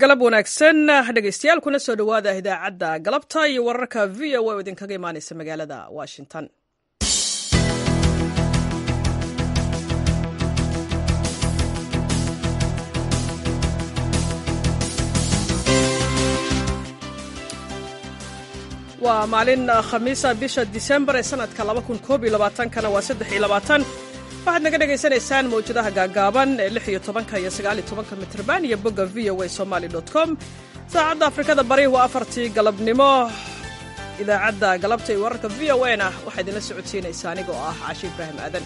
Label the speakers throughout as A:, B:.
A: galab wanaagsan dhegeystayaal kuna soo dhowaada idaacadda galabta iyo wararka v o oo idinkaga imaaneysa magaalada washington waa maalin khamiisa bisha disembar ee sanadka kana waa waxaad naga dhegaysanaysaan mawjadaha gaagaaban ee iyo tobanka iyo sagaal iyo tobanka mitrban iyo bogga v o a somaly com saacadda afrikada bari waa afartii galabnimo idaacadda galabta iyo wararka v o a na waxaa idinla socodsiinaysa anigoo ah cashi ibraahim aadan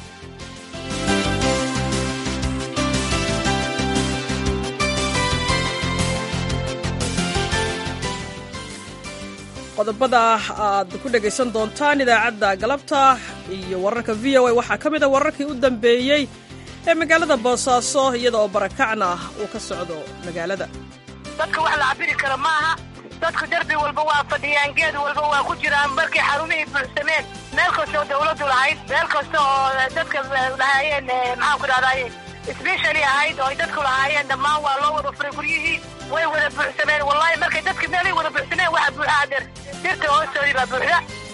A: qodobada aad ku dhegaysan doontaan idaacadda galabta iyo wararka v o a waxaa ka mid a wararkii u dambeeyey ee magaalada boosaaso iyada oo barakacna uu ka socdo magaalada
B: dadka wax la cabiri kara maaha dadku derbi walba waa fadhiyaan geed walba waa ku jiraan markay xarumihii buuxsameen meel kasta oo dawladdu lahayd meel kasta oo dadka lahaayeen maxaanku dhahdaye sbeshali ahayd oo ay dadku lahaayeen dhammaan waa loo wada furay guryihii way wada buuxsameen wallahi markay dadki meelay wada buuxsameen waxa buuxaa der dirta hoostoodii baa buuxda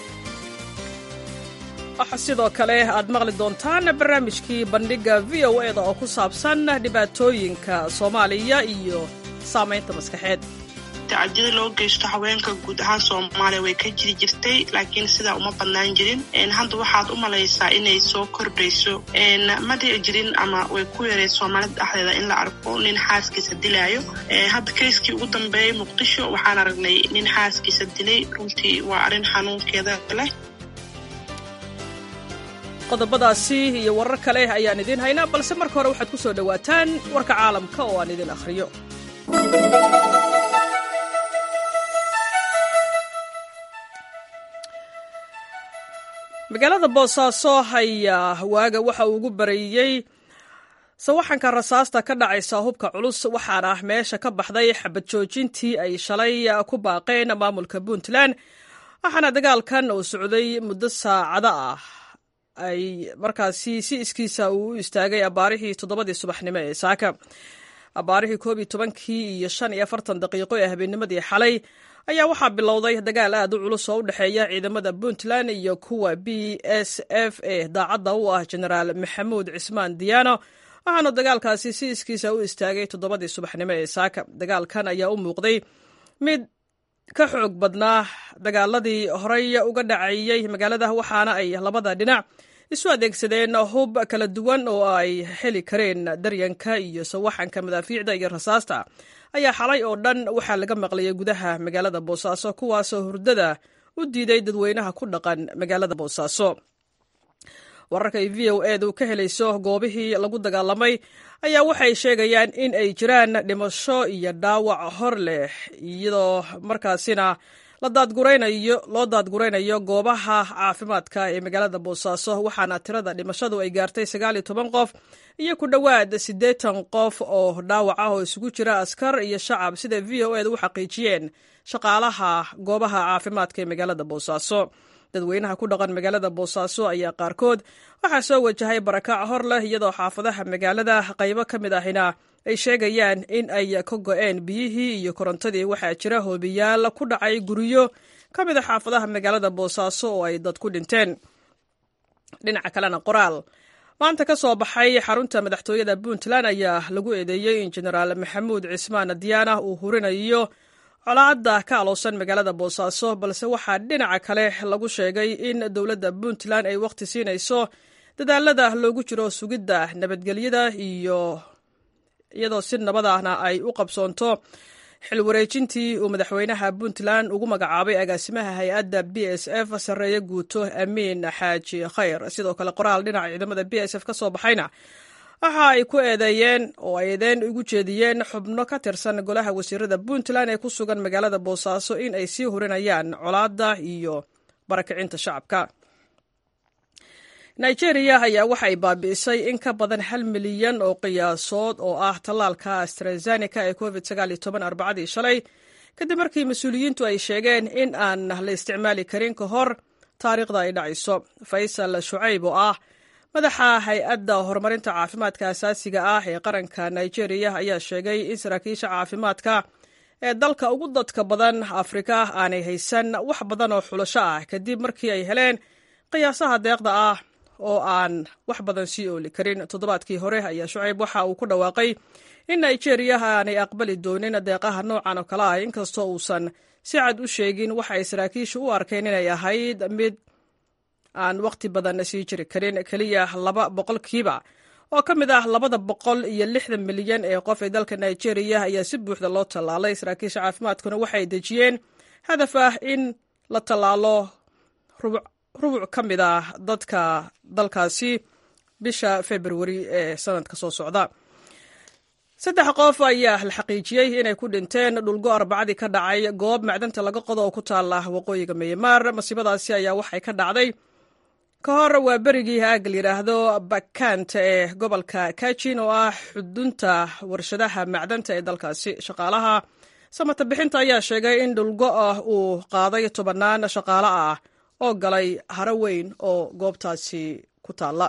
A: waxaa sidoo kale aad maqli doontaan barnaamijkii bandhigga v o e da oo ku saabsan dhibaatooyinka soomaaliya iyo saamaynta maskaxeed
C: tacadiyada loo geysto haweenka guud ahaan soomaaliya way ka jiri jirtay laakiin sidaa uma badnaan jirin hadda waxaad u malaysaa inay soo kordhayso ma dhici jirin ama way ku yareed soomaalida dhexdeeda in la arko nin xaaskiisa dilaayo hadda kayskii ugu dambeeyey muqdisho waxaan aragnay nin xaaskiisa dilay runtii waa arrin xanuunkeeda leh
A: qodobadaasi iyo warar kale ayaan idiin haynaa balse marka hore waxaad ku soo dhowaataan warka caalamka oo aan idin akhriyo magaalada boosaaso ayaa waaga waxa uu ugu bareeyey sawaxanka rasaasta ka dhacaysa hubka culus waxaana meesha ka baxday xabad joojintii ay shalay ku baaqeen maamulka puntland waxaana dagaalkan uu socday muddo saacado ah ay markaasi si iskiisa uu u istaagay abaarihii toddobadii subaxnimo ee saaka abaarihii koob iyo tobankii iyo shan iyo afartan daqiiqo ee habeennimadii xalay ayaa waxaa bilowday dagaal aad u culus oo u dhexeeya ciidamada puntland iyo kuwa b s f e daacadda u ah genaraal maxamuud cismaan diyaano waxaanu dagaalkaasi si iskiisa u istaagay toddobadii subaxnimo ee saaka dagaalkan ayaa u muuqday mid ka xoog badnaa dagaaladii horey uga dhacayey magaalada waxaana ay labada dhinac isu adeegsadeen hub kala duwan oo ay heli kareen daryanka iyo sawaxanka madaafiicda iyo rasaasta ayaa xalay oo dhan waxaa laga maqlayay gudaha magaalada boosaaso kuwaasoo hurdada u diiday dadweynaha ku dhaqan magaalada boosaaso wararka ay v o edu ka helayso goobihii lagu dagaalamay ayaa waxay sheegayaan in ay jiraan dhimasho iyo dhaawac hor leh iyadoo markaasina loo daadguraynayo goobaha caafimaadka ee magaalada boosaaso waxaana tirada dhimashadu ay gaartay sagaal iyo toban qof iyo ku dhowaad siddeetan qof oo dhaawac ah oo isugu jira askar iyo shacab sida v o edu u xaqiijiyeen shaqaalaha goobaha caafimaadka ee magaalada boosaaso dadweynaha ku dhaqan magaalada boosaaso ayaa qaarkood waxaa soo wajahay barakac hor leh iyadoo xaafadaha magaalada qaybo ka mid ahina ay sheegayaan in ay ka go-een biyihii iyo korontadii waxaa jira hoobiyaal ku dhacay guryo ka mid a xaafadaha magaalada boosaaso oo ay dad ku dhinteen dhinaca kalena qoraal maanta ka soo baxay xarunta madaxtooyada puntland ayaa lagu eedeeyey in genaraal maxamuud cismaan diyaana uu hurinayo colaadda ka aloosan magaalada boosaaso balse waxaa dhinaca kale lagu sheegay in dowladda puntland ay wakhti siinayso dadaalada loogu jiro sugidda nabadgelyada iyo iyadoo si nabadahna ay u qabsoonto xil wareejintii uu madaxweynaha puntland ugu magacaabay agaasimaha hay-adda b s f sarreeye guuto amiin xaaji khayr sidoo kale qoraal dhinaca ciidamada b s f ka soo baxayna waxa ay ku eedeeyeen oo ay eedeen ugu jeediyeen xubno ka tirsan golaha wasiirada puntland ee ku sugan magaalada boosaaso in ay sii hurinayaan colaadda iyo barakicinta shacabka nigeria ayaa waxay baabi'isay in ka badan hal milyan oo qiyaasood oo ah tallaalka astrazeneca ee covid arbacadii shalay kadib markii mas-uuliyiintu ay sheegeen in aan la isticmaali karin ka hor taariikhda ay dhacayso faysal shucayb oo ah madaxa hay-adda horumarinta caafimaadka asaasiga ah ee qaranka nigeria ayaa sheegay in saraakiisha caafimaadka ee dalka ugu dadka badan afrika aanay haysan wax badan oo xulasho ah kadib markii ay heleen qiyaasaha deeqda ah oo aan wax badan sii ooli karin toddobaadkii hore ayaa shucayb waxa uu ku dhawaaqay in nigeria aanay aqbali doonin deeqaha noocan oo kale ah inkastoo uusan si cad u sheegin waxa ay saraakiishu u arkeen inay ahayd mid aan waqti badan sii jiri karin keliya laba boqolkiiba oo ka mid ah labada boqol iyo lixdan milyan ee qof ee dalka nigeria ayaa si buuxda loo tallaalay saraakiisha caafimaadkuna waxay dejiyeen hadaf ah in la tallaalo rubuc ka mid ah dadka dalkaasi bisha februari ee sanadka soo socda saddex qof ayaa la xaqiijiyey inay ku dhinteen dhulgo arbacadii ka dhacay goob macdanta laga qodo oo ku taala waqooyiga myanmar masiibadaasi ayaa waxay ka dhacday ka hor waa berigii aagga la yidhaahdo bakant ee gobolka kajin oo ah xudunta warshadaha macdanta ee dalkaasi shaqaalaha samata bixinta ayaa sheegay in dhulgo ah uu qaaday tobannaan shaqaale ah oo galay haro weyn oo goobtaasi ku taalla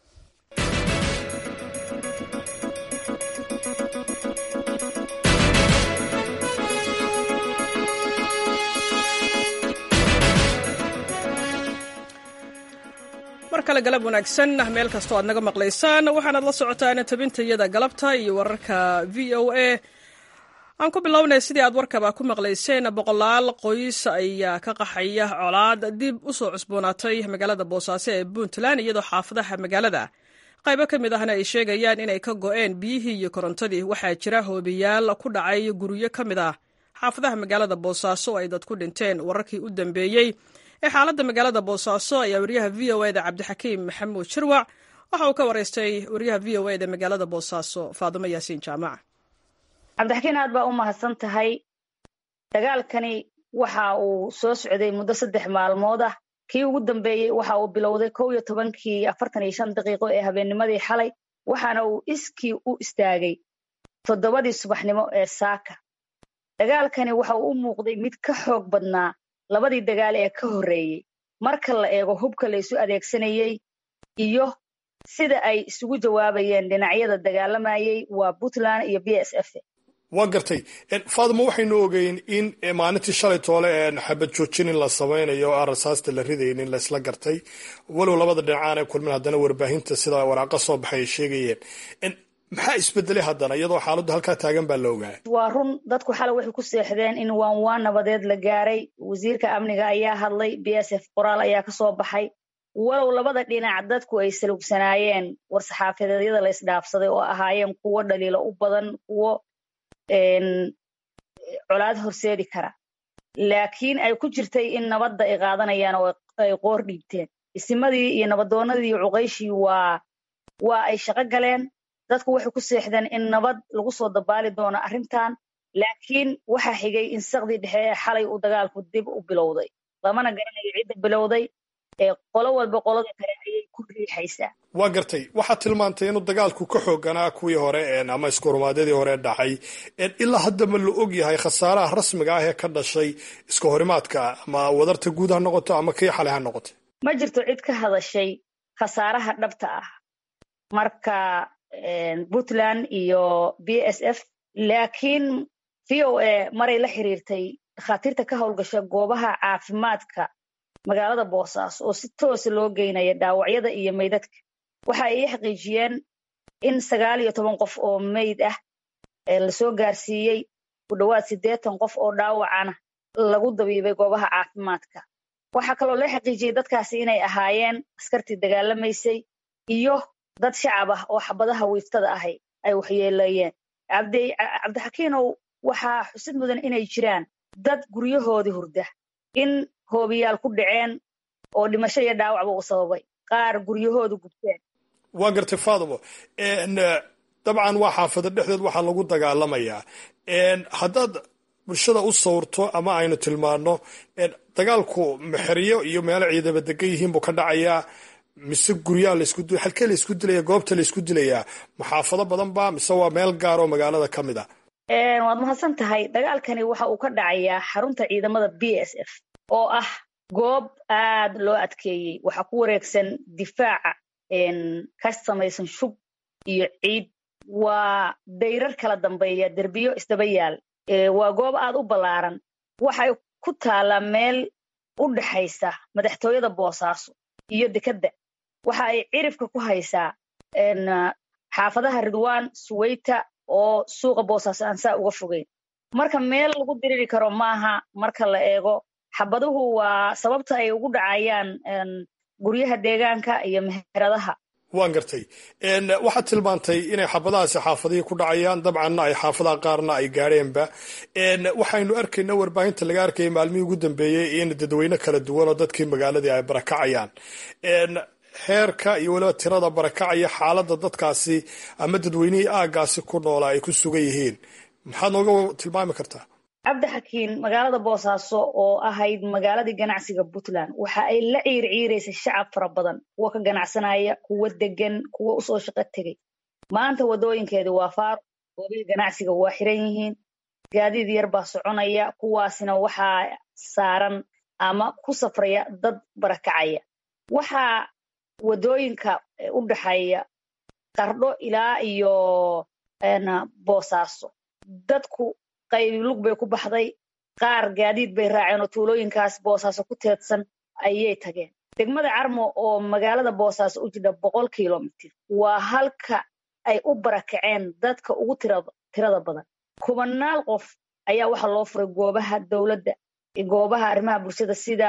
A: mar kale galab wanaagsan meel kastoo aad naga maqlaysaan waxaanaad la socotaan tabintayada galabta iyo wararka v o a aan ku bilownay sidii aad warkaba ku maqlayseen boqolaal qoys ayaa ka qaxaya colaad dib u soo cusboonaatay magaalada boosaaso ee puntland iyadoo xaafadaha magaalada qaybo ka mid ahna ay sheegayaan inay ka go'een biyihii iyo korontadii waxaa jira hoobiyaal ku dhacay guryo ka mid ah xaafadaha magaalada boosaaso oo ay dad ku dhinteen wararkii u dambeeyey ee xaaladda magaalada boosaaso ayaa wariyaha v o eda cabdixakiim maxamuud shirwac waxa uu ka waraystay wariyaha v o eda magaalada boosaaso faadumo yaasiin jaamac
D: cabdixakiin aad baa u mahadsan tahay dagaalkani waxa uu soo socday muddo saddex maalmood ah kii ugu dambeeyey waxa uu bilowday kow iyo tobankii afartan iyo shan daqiiqo ee habeennimadii xalay waxaana uu iskii u istaagay toddobadii subaxnimo ee saaka dagaalkani waxa uu u muuqday mid ka xoog badnaa labadii dagaal ee ka horreeyey marka la eego hubka la isu adeegsanayey iyo sida ay isugu jawaabayeen dhinacyada dagaalamayey waa puntland iyo b s f
E: waa gartay faadimo waxaynu ogeyn in maalintii shalay toole xabad joojin in la samaynayo o aan rasaasta la ridaynin laysla gartay walow labada dhinacaan ee kulmin haddana warbaahinta sida waraaqa soo baxay ay sheegayeen maxaa isbedelay haddana iyadoo xaaladdu halkaa taagan baa la ogaa
D: waa run dadku xalay waxay ku seexdeen in waan waan nabadeed la gaaray wasiirka amniga ayaa hadlay b s f qoraal ayaa ka soo baxay walow labada dhinac dadku ay salugsanaayeen war-saxaafadeedyada la isdhaafsaday oo ahaayeen kuwo dhaliilo u badan kuwo colaad horseedi kara laakiin ay ku jirtay in nabadda ay qaadanayaan oo ay qoor dhiibteen isimadii iyo nabadoonnadii iyo cuqayshii waa waa ay shaqo galeen dadku waxay ku seexdeen in nabad lagu soo dabaali doono arrintan laakiin waxaa xigay in saqdii dhexe ee xalay uu dagaalku dib u bilowday lamana garanayo cidda bilowday ee qolo walba qolada kale ayay ku riixaysaa
E: waa gartay waxaad tilmaantay inuu dagaalku ka xooganaa kuwii hore ama iskuhorumaadyadii hore dhacay ilaa hadda ma la og yahay khasaaraha rasmiga ah ee ka dhashay iska horimaadka ama wadarta guud ha noqoto ama kii xalay ha noqoto
D: ma jirto cid ka hadashay khasaaraha dhabta ah marka puntland iyo b s f laakiin v o a maray la xiriirtay dhakhaatiirta ka howlgasha goobaha caafimaadka magaalada boosaaso oo si toosa loo geynaya dhaawacyada iyo meydadka waxa ay ii xaqiijiyeen in sagaal iyo toban qof oo meyd ah lasoo gaarsiiyey ku dhowaad siddeetan qof oo dhaawacana lagu dabiibay goobaha caafimaadka waxaa kaloo loo xaqiijiyey dadkaasi inay ahaayeen askartii dagaalamaysay iyo dad shacab ah oo xabadaha wiiftada ahay ay waxyeeleeyeen cabdixakiinow waxaa xusid mudan inay jiraan dad guryahoodii hurda in hoobiyaal ku dhaceen oo dhimasho iyo dhaawacba uu sababay qaar guryahoodu gubteen
E: waa gartay faadimo dabcan waa xaafada dhexdeed waxaa lagu dagaalamayaa haddaad bulshada u sawirto ama aynu tilmaano dagaalku mexeryo iyo meelo ciidaba degan yihiin buu ka dhacayaa mise guryaa laisku halkee laisku dilaya goobta laisku dilayaa maxaafado badan ba mise waa meel gaar oo magaalada ka mid ah
D: waad mahadsan tahay dagaalkani waxa uu ka dhacayaa xarunta ciidamada b s f oo ah goob aad loo adkeeyey waxaa ku wareegsan difaaca ka samaysan shub iyo ciid waa dayrar kala dambeeya derbiyo isdaba yaal waa goob aad u ballaaran waxay ku taallaa meel u dhexaysa madaxtooyada boosaaso iyo dekedda waxa ay cirifka ku haysaa xaafadaha ridwaan suweyta oo suuqa boosaaso aan saa uga fogeyn marka meel lagu diriri karo maaha marka la eego xabaduhu waa sababta ay ugu dhacayaan guryaha deegaanka iyo meheradaha
E: waan gartay waxaad tilmaantay inay xabadahaasi xaafadihii ku dhacayaan dabcanna ay xaafadaha qaarna ay gaadheenba waxaynu arkayna warbaahinta laga arkayay maalmihii ugu dambeeyey in dadweyne kala duwan oo dadkii magaaladii ay barakacayaan heerka iyo weliba tirada barakacaya xaaladda dadkaasi ama dadweynihii aagaasi ku noolaa ay ku sugan yihiin maxaad nooga tilmaami kartaa
D: cabdi xakiin magaalada boosaaso oo ahayd magaaladii ganacsiga puntland waxa ay la ciirciiraysay shacab fara badan kuwa ka ganacsanaya kuwa degan kuwa usoo shaqo tegay maanta wadooyinkeedi waa faaro goobihii ganacsiga waa xiran yihiin gaadiid yar baa soconaya kuwaasina waxaa saaran ama ku safraya dad barakacaya waxaa wadooyinka u dhexeeya qardho ilaa iyo boosaaso dadku qaybi lug bay ku baxday qaar gaadiid bay raaceen oo tuulooyinkaas boosaaso ku teedsan ayay tageen degmada carmo oo magaalada boosaaso u jidha boqol kilomitr waa halka ay u barakaceen dadka ugu tirada badan kubanaal qof ayaa waxaa loo furay goobaha dowladda goobaha arrimaha bulshada sida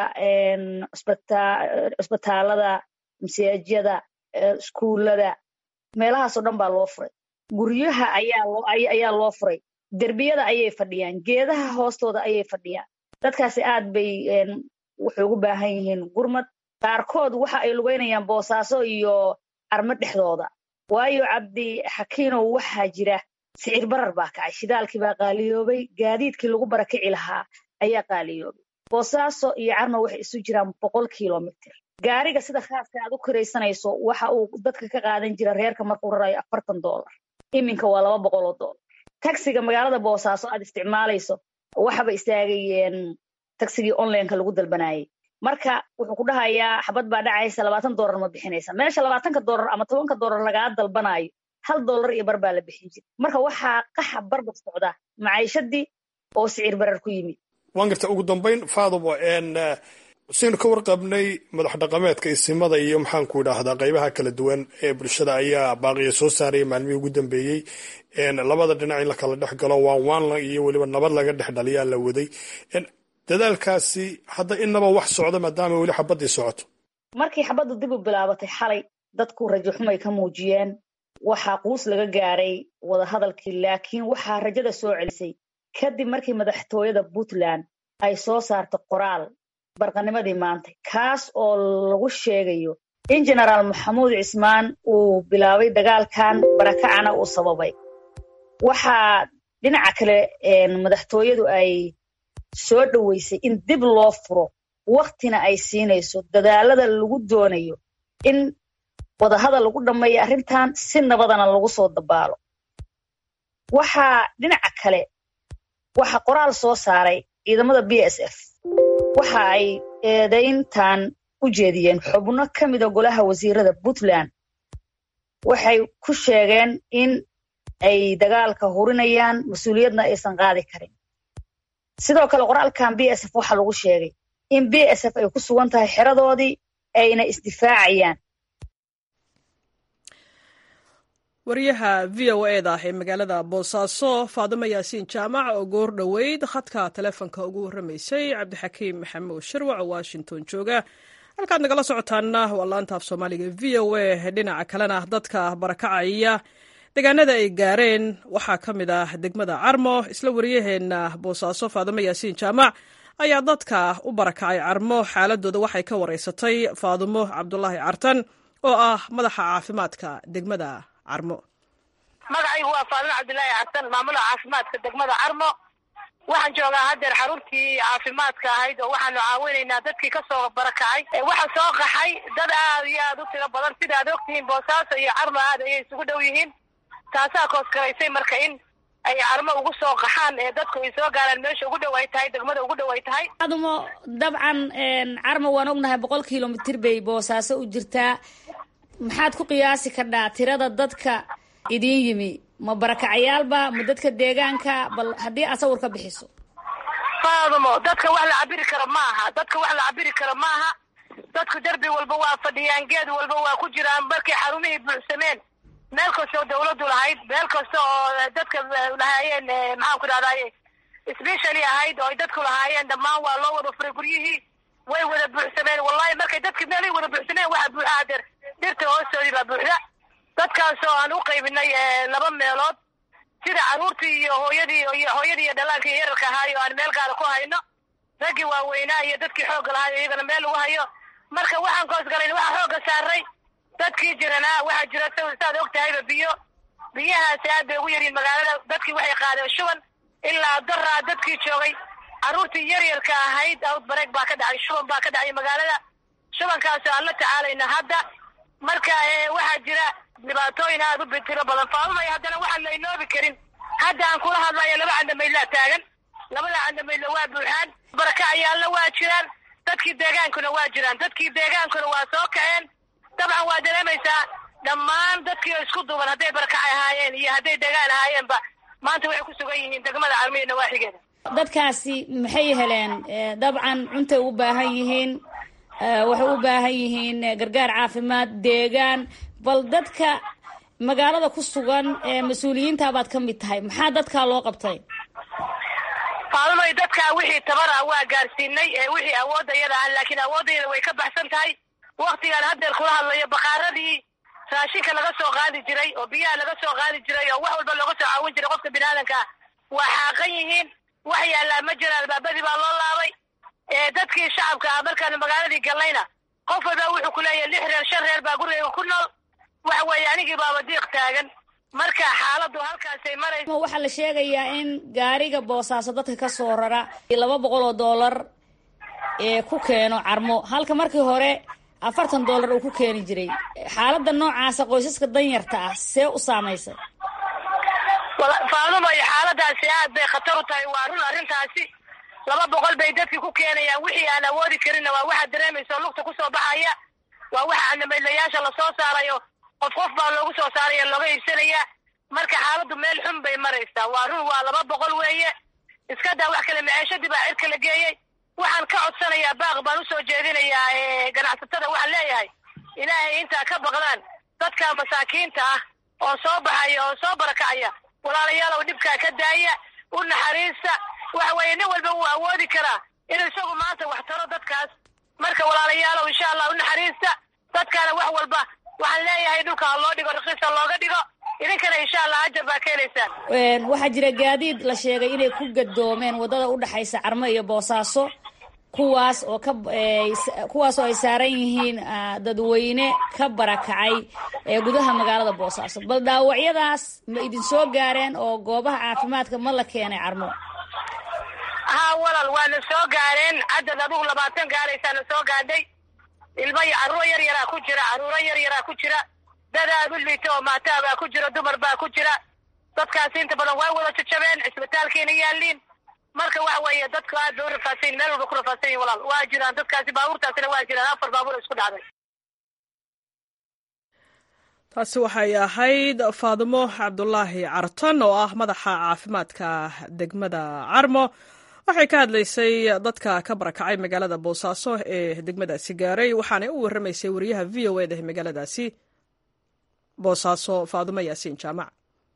D: cusbitaalada masaajyada iskuullada meelahaasoo dhan baa loo furay guryaha ayaa loo furay derbiyada ayay fadhiyaan geedaha hoostooda ayay fadhiyaan dadkaasi aad bay waxay ugu baahan yihiin gurmad qaarkood waxa ay lugeynayaan boosaaso iyo armo dhexdooda waayo cabdi xakiinow waxaa jira sicir barar baa kacay shidaalkii baa qaaliyoobay gaadiidkii lagu barakici lahaa ayaa qaaliyoobay boosaaso iyo carmo waxay isu jiraan boqol kilomitr gaariga sida khaaska aad u kiraysanayso waxa uu dadka ka qaadan jira reerka markuu rarayo afartan dollar iminka waa laba boqol oo dollar taxiga magaalada boosaaso aad isticmaalayso waxaba istaagayeen taxigii onlineka lagu dalbanayay marka wuxuu ku dhahayaa xabad baa dhacaysa labaatan dollar ma bixinaysa meesha labaatanka dollar ama tobanka dollar lagaa dalbanayo hal dollar iyo bar baa la bixin jira marka waxaa qaxa barbar socda maciishadii oo sicir barar ku yimid
E: waan garta ugu dambayn faadumo saynu ka warqabnay madax dhaqameedka isimada iyo maxaanku idhaahdaa qaybaha kala duwan ee bulshada ayaa baaqiya soo saaraya maalmihii ugu dambeeyey labada dhinac in la kala dhex galo waan waan iyo weliba nabad laga dhex dhaliyaa la waday dadaalkaasi hadda inaba wax socdo maadaama weli xabaddii socoto
D: markii xabaddu dib u bilaabatay xalay dadku rajo xumay ka muujiyeen waxaa quus laga gaaray wadahadalkii laakiin waxaa rajada soo celisay kadib markii madaxtooyada puntland ay soo saarto qoraal barqanimadii maanta kaas oo lagu sheegayo in genaraal maxamuud cismaan uu bilaabay dagaalkan barakacana uu sababay waxaa dhinaca kale madaxtooyadu ay soo dhoweysay in dib loo furo waktina ay siinayso dadaalada lagu doonayo in wadahadal lagu dhammeeyo arrintan si nabadana lagu soo dabaalo waxaa dhinaca kale waxaa qoraal soo saaray ciidamada b s f waxa ay eedayntan u jeediyeen xubno ka mida golaha wasiirada puntland waxay ku sheegeen in ay dagaalka hurinayaan mas-uuliyadna aysan qaadi karin sidoo kale qoraalkan b s f waxaa lagu sheegay in b s f ay ku sugan tahay xeradoodii ayna isdifaacayaan
A: wariyaha v o e da ee magaalada boosaaso faadimo yaasiin jaamac oo goor dhoweyd khadka taleefonka ugu warramaysay cabdixakiim maxamuud shirwac oo washington jooga halkaad nagala socotaana waa laanta af soomaaliga v o e dhinaca kalena dadka barakacaya deegaanada ay gaareen waxaa ka mid ah degmada carmo isla wariyaheenna boosaaso faadimo yaasiin jaamac ayaa dadka u barakacay carmo xaaladooda waxay ka wareysatay faadimo cabdulaahi cartan oo ah madaxa caafimaadka degmada carmo
B: magacaygu waa faadimo cabdilaahi xasan maamulaha caafimaadka degmada carmo waxaan joogaa haddeer xaruntii caafimaadka ahayd oo waxaanu caawinaynaa dadkii kasoo barakacay waxa soo qaxay dad aad iyo aad u tiro badan sida aad ogtihiin boosaaso iyo carmo aad ayay isugu dhow yihiin taasaa koosgaraysay marka in ay carmo ugu soo qaxaan ee dadku ay soo gaaraan meesha ugu dhow ay tahay degmada ugu dhow ay tahay
F: adumo dabcan carmo waan ognahay boqol kilomitr bay boosaaso u jirtaa maxaad ku qiyaasi kardhaa tirada dadka idiin yimi ma barakacayaalba ma dadka deegaanka bal haddii aad sawir ka bixiso
B: faadumo dadka wax la cabiri karo maaha dadka wax la cabiri karo maaha dadku derbi walba waa fadhiyaan geed walba waa ku jiraan markay xarumihii buuxsameen meel kasta oo dawladdu lahayd meel kasta oo dadka lahaayeen maxaan ku dhahdaye specially ahayd oo ay dadku lahaayeen dhammaan waa loo wada furay guryihii way wada buuxsameen wallahi markay dadki meelay wada buuxsameen waxaa buuxaa der dhirta hoostoodii baa buuxda dadkaas oo aan u qaybinay laba meelood sida carruurtii iyo hooyadii iyo hooyadii iyo dhallaankii iyo yararka ahaay oo aan meel gaara ku hayno raggii waaweynaa iyo dadkii xoogga lahaay oo iyagana meel lagu hayo marka waxaan koos galayn waxaa xoogga saaray dadkii jiranaa waxaa jira saad og tahayba biyo biyahaasi aad bay ugu yaryihin magaalada dadkii waxay qaadeen shuban ilaa daraa dadkii joogay carruurtii yaryarka ahayd outbreak baa ka dhacay shuban baa ka dhacay magaalada shubankaasoo aan la tacaalayna hadda marka waxaa jira dhibaatooyin aad u bitiro badan faamamay haddana waxaan la inoobi karin hadda aan kula hadlayo laba candamaydlaa taagan labada candamaydla waa buuxaan barakacayaalna waa jiraan dadkii deegaankuna waa jiraan dadkii deegaankuna waa soo kaceen dabcan waa dareemaysaa dhammaan dadkii oo isku duuban hadday barakacay ahaayeen iyo hadday degaan ahaayeenba maanta waxay ku sugan yihiin degmada carmiyo nawaaxigeeda
F: dadkaasi maxay heleen dabcan cuntay u baahan yihiin waxay u baahan yihiin gargaar caafimaad deegaan bal dadka magaalada ku sugan ee mas-uuliyiinta baad ka mid tahay maxaa dadkaa loo qabtay
B: faalmay dadkaa wixii tabar ah waa gaarsiinay wixii awoodda iyada ah laakiin awoodayada way ka baxsan tahay waktigaan haddeer kula hadlayo bakaaradii raashinka laga soo qaadi jiray oo biyaha laga soo qaadi jiray oo wax walba looga soo caawin jiray qofka biniaadanka ah waa xaaqan yihiin wax yaallaa ma jira albaabadii baa loo laabay dadkii shacabka ah markaanu magaaladii galnayna qof walba wuxuu ku leeyahay lix reer shan reer baa gurigayga ku nool waxa weeye anigii baaba diiq taagan marka xaaladdu halkaasay maraysa
F: waxaa la sheegayaa in gaariga boosaaso dadka ka soo rara laba boqol oo dollar ee ku keeno carmo halka markii hore afartan dollar uu ku keeni jiray xaaladda noocaasa qoysaska danyarta ah see u saamaysay
B: faadumayo xaaladaasi aad bay khatar u tahay waa run arrintaasi laba boqol bay dadkii ku keenayaan wixii aan awoodi karinna waa waxaad dareemaysa oo lugta kusoo baxaya waa waxa candamaydlayaasha lasoo saarayo qof qof baa loogu soo saaraya looga iibsanaya marka xaaladdu meel xun bay maraysaa waa run waa laba boqol weeye iska daa wax kale maceeshadii baa cirka la geeyey waxaan ka codsanayaa baaq baan usoo jeedinayaa ganacsatada waxaan leeyahay ilaahay intaa ka baqdaan dadka masaakiinta ah oo soo baxaya oo soo barakacaya walaalayaalow dhibkaa ka daaya u naxariista waxa weeye nin walba wuu awoodi karaa inuu isagu maanta wax taro dadkaas marka walaalayaalow insha allah u naxariista dadkaana wax walba waxaan leeyahay dhulka ha loo dhigo rakiisa looga dhigo idinkana insha allah ajar baa ka helaysaan
F: waxaa jira gaadiid la sheegay inay ku gadoomeen waddada udhexaysa carmo iyo boosaaso kuwaas oo ka kuwaas oo ay saaran yihiin dadweyne ka barakacay ee gudaha magaalada boosaaso bal dhaawacyadaas ma idin soo gaareen oo goobaha caafimaadka ma la keenay carmo
B: haa walal waana soo gaareen cadad adugu labaatan gaaraysaana soo gaadhay ilmo iyo carruuro yar yaraa ku jira carruuro yar yaraa ku jira dad aad u liita oo maataa baa ku jira dumar baa ku jira dadkaasi inta badan waa wada jajabeen cisbitaalkiina yaaliin marka waxa weeye dadku aad bay u rafaadsan yihin meel walba ku rafaadsan yihin walaal waa jiraan dadkaasi baabuurtaasina waa jiraan afar baabuur isku dhacday
A: taasi waxay ahayd faadimo cabdulaahi carton oo ah madaxa caafimaadka degmada carmo waxay ka hadlaysay dadka ka barakacay magaalada boosaaso ee degmadaasi gaaray waxaanay u warramaysay wariyaha v o eda magaaladaasi boosaaso faadimo yaasiin jaamac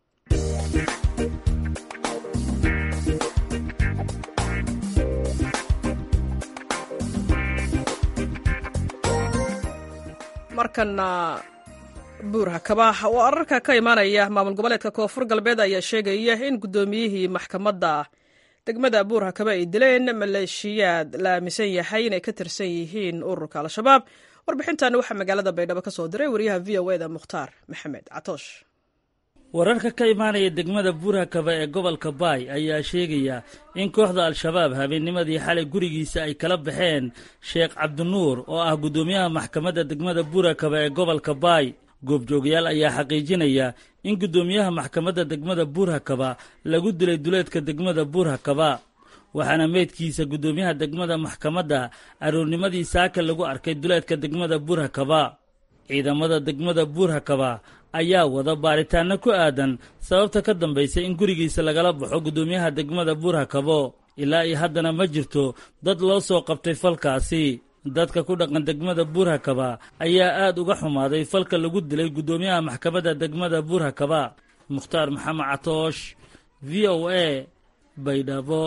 A: markana buur hakaba oo ararka ka imaanaya maamul goboleedka koonfur galbeed ayaa sheegaya in guddoomiyihii maxkamadda degmada buur hakaba ay dileen maleeshiyaad la aaminsan yahay inay ka tirsan yihiin ururka al-shabaab warbixintan waxaa magaalada baydhabo ka soo diray wariyaha v o eda mukhtaar maxamed catoosh
G: wararka ka imaanaya degmada buurhakaba ee gobolka baay ayaa sheegaya in kooxda al-shabaab habeennimadii xalay gurigiisa ay kala baxeen sheekh cabdinuur oo ah guddoomiyaha maxkamadda degmada buurhakaba ee gobolka baay goobjoogayaal ayaa xaqiijinaya in guddoomiyaha maxkamadda degmada buurhakaba lagu dilay duleedka degmada buurhakaba waxaana meydkiisa guddoomiyaha degmada maxkamadda aroornimadii saaka lagu arkay duleedka degmada buurhakaba ciidamada degmada buurhakaba ayaa wada baaritaano ku aadan sababta ka dambaysa in gurigiisa lagala baxo guddoomiyaha degmada buurhakabo ilaa iyo haddana ma jirto dad loo soo qabtay falkaasi dadka ku dhaqan degmada buurhakaba ayaa aad uga xumaaday falka lagu dilay guddoomiyaha maxkamadda degmada buurhakaba mukhtaar maxamed catoosh v o a baydhabo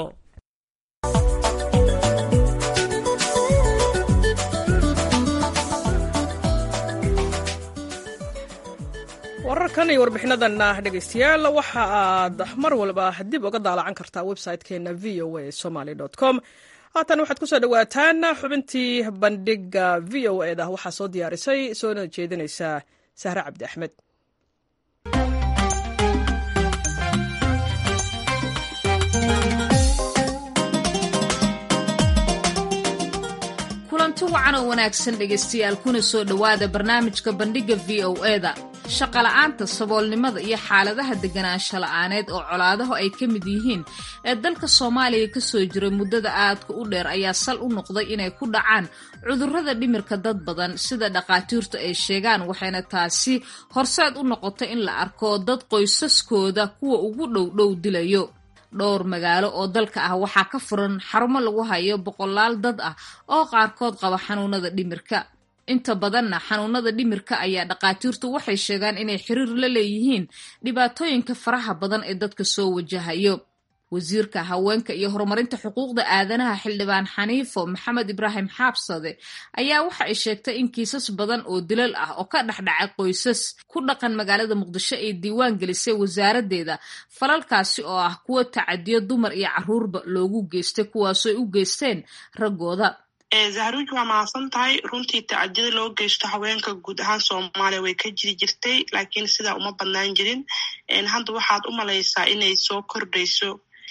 A: wararkan iyo warbixinadanna dhegaystayaal waxa aad mar walba dib uga daalacan kartaa website-keena v o a somaly com haatan waxaad ku soo dhowaataan xubintii bandhiga v o e da waxaa soo diyaarisay soona jeedinaysaa sahre cabdi axmed
H: kulanti wacan oo wanaagsan dhegaystayaal kuna soo dhowaada barnaamijka bandhigga v o e-da shaqola'aanta saboolnimada iyo xaaladaha deganaansho la'aaneed oo colaadahu ay ka mid yihiin ee dalka soomaaliya ka soo jiray muddada aadka u dheer ayaa sal u noqday inay ku dhacaan cudurrada dhimirka dad badan sida dhakhaatiirtu ay sheegaan waxayna taasi horseed u noqotay in la arko dad qoysaskooda kuwa ugu dhowdhow dilayo dhowr magaalo oo dalka ah waxaa ka furan xarumo lagu hayo boqolaal dad ah oo qaarkood qaba xanuunada dhimirka inta badanna xanuunada dhimirka ayaa dhakhaatiirtu waxay sheegaan inay xiriir la leeyihiin dhibaatooyinka faraha badan ee dadka soo wajahayo wasiirka haweenka iyo horumarinta xuquuqda aadanaha xildhibaan xaniifo maxamed ibraahim xaabsade ayaa waxa ay sheegtay in kiisas badan oo dilal ah oo ka dhexdhacay qoysas ku dhaqan magaalada muqdisho ay diiwaan gelisay wasaaraddeeda falalkaasi oo ah kuwa tacadiyo dumar iyo caruurba loogu geystay kuwaasooy u geysteen raggooda
C: zahruuj waa mahadsan tahay runtii tacadiyada loo geysto haweenka guud ahaan soomaaliya way ka jiri jirtay laakiin sidaa uma badnaan jirin hadda waxaad u malaysaa inay soo kordhayso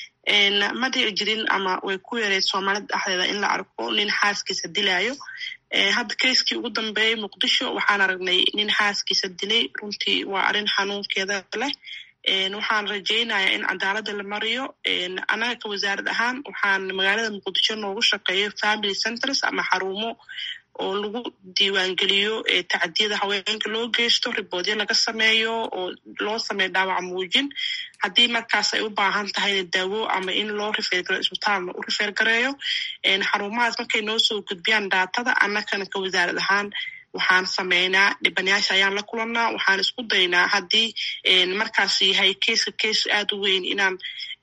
C: ma dhici jirin ama way ku yareed soomaalida dhexdeeda in la arko nin xaaskiisa dilaayo hadda keiskii ugu dambeeyey muqdisho waxaan aragnay nin xaaskiisa dilay runtii waa arrin xanuunkeeda leh waxaan rajaynayaa in cadaaladda la mariyo annaga ka wasaarad ahaan waxaan magaalada muqdisho noogu shaqeeyo family centers ama xarumo oo lagu diiwaangeliyo tacadiyada haweenka loo geysto riboodyo laga sameeyo oo loo sameeyo dhaawac muujin haddii markaas ay u baahan tahayna daawo ama in loo rifeergareyo isbitaalna u rifeergareeyo xarumahaas markay noo soo gudbiyaan daatada annagana ka wasaarad ahaan waxaan sameynaa dhibanayaasha ayaan la kulannaa waxaan isku daynaa haddii markaas yahay keiska keis aad u weyn inaan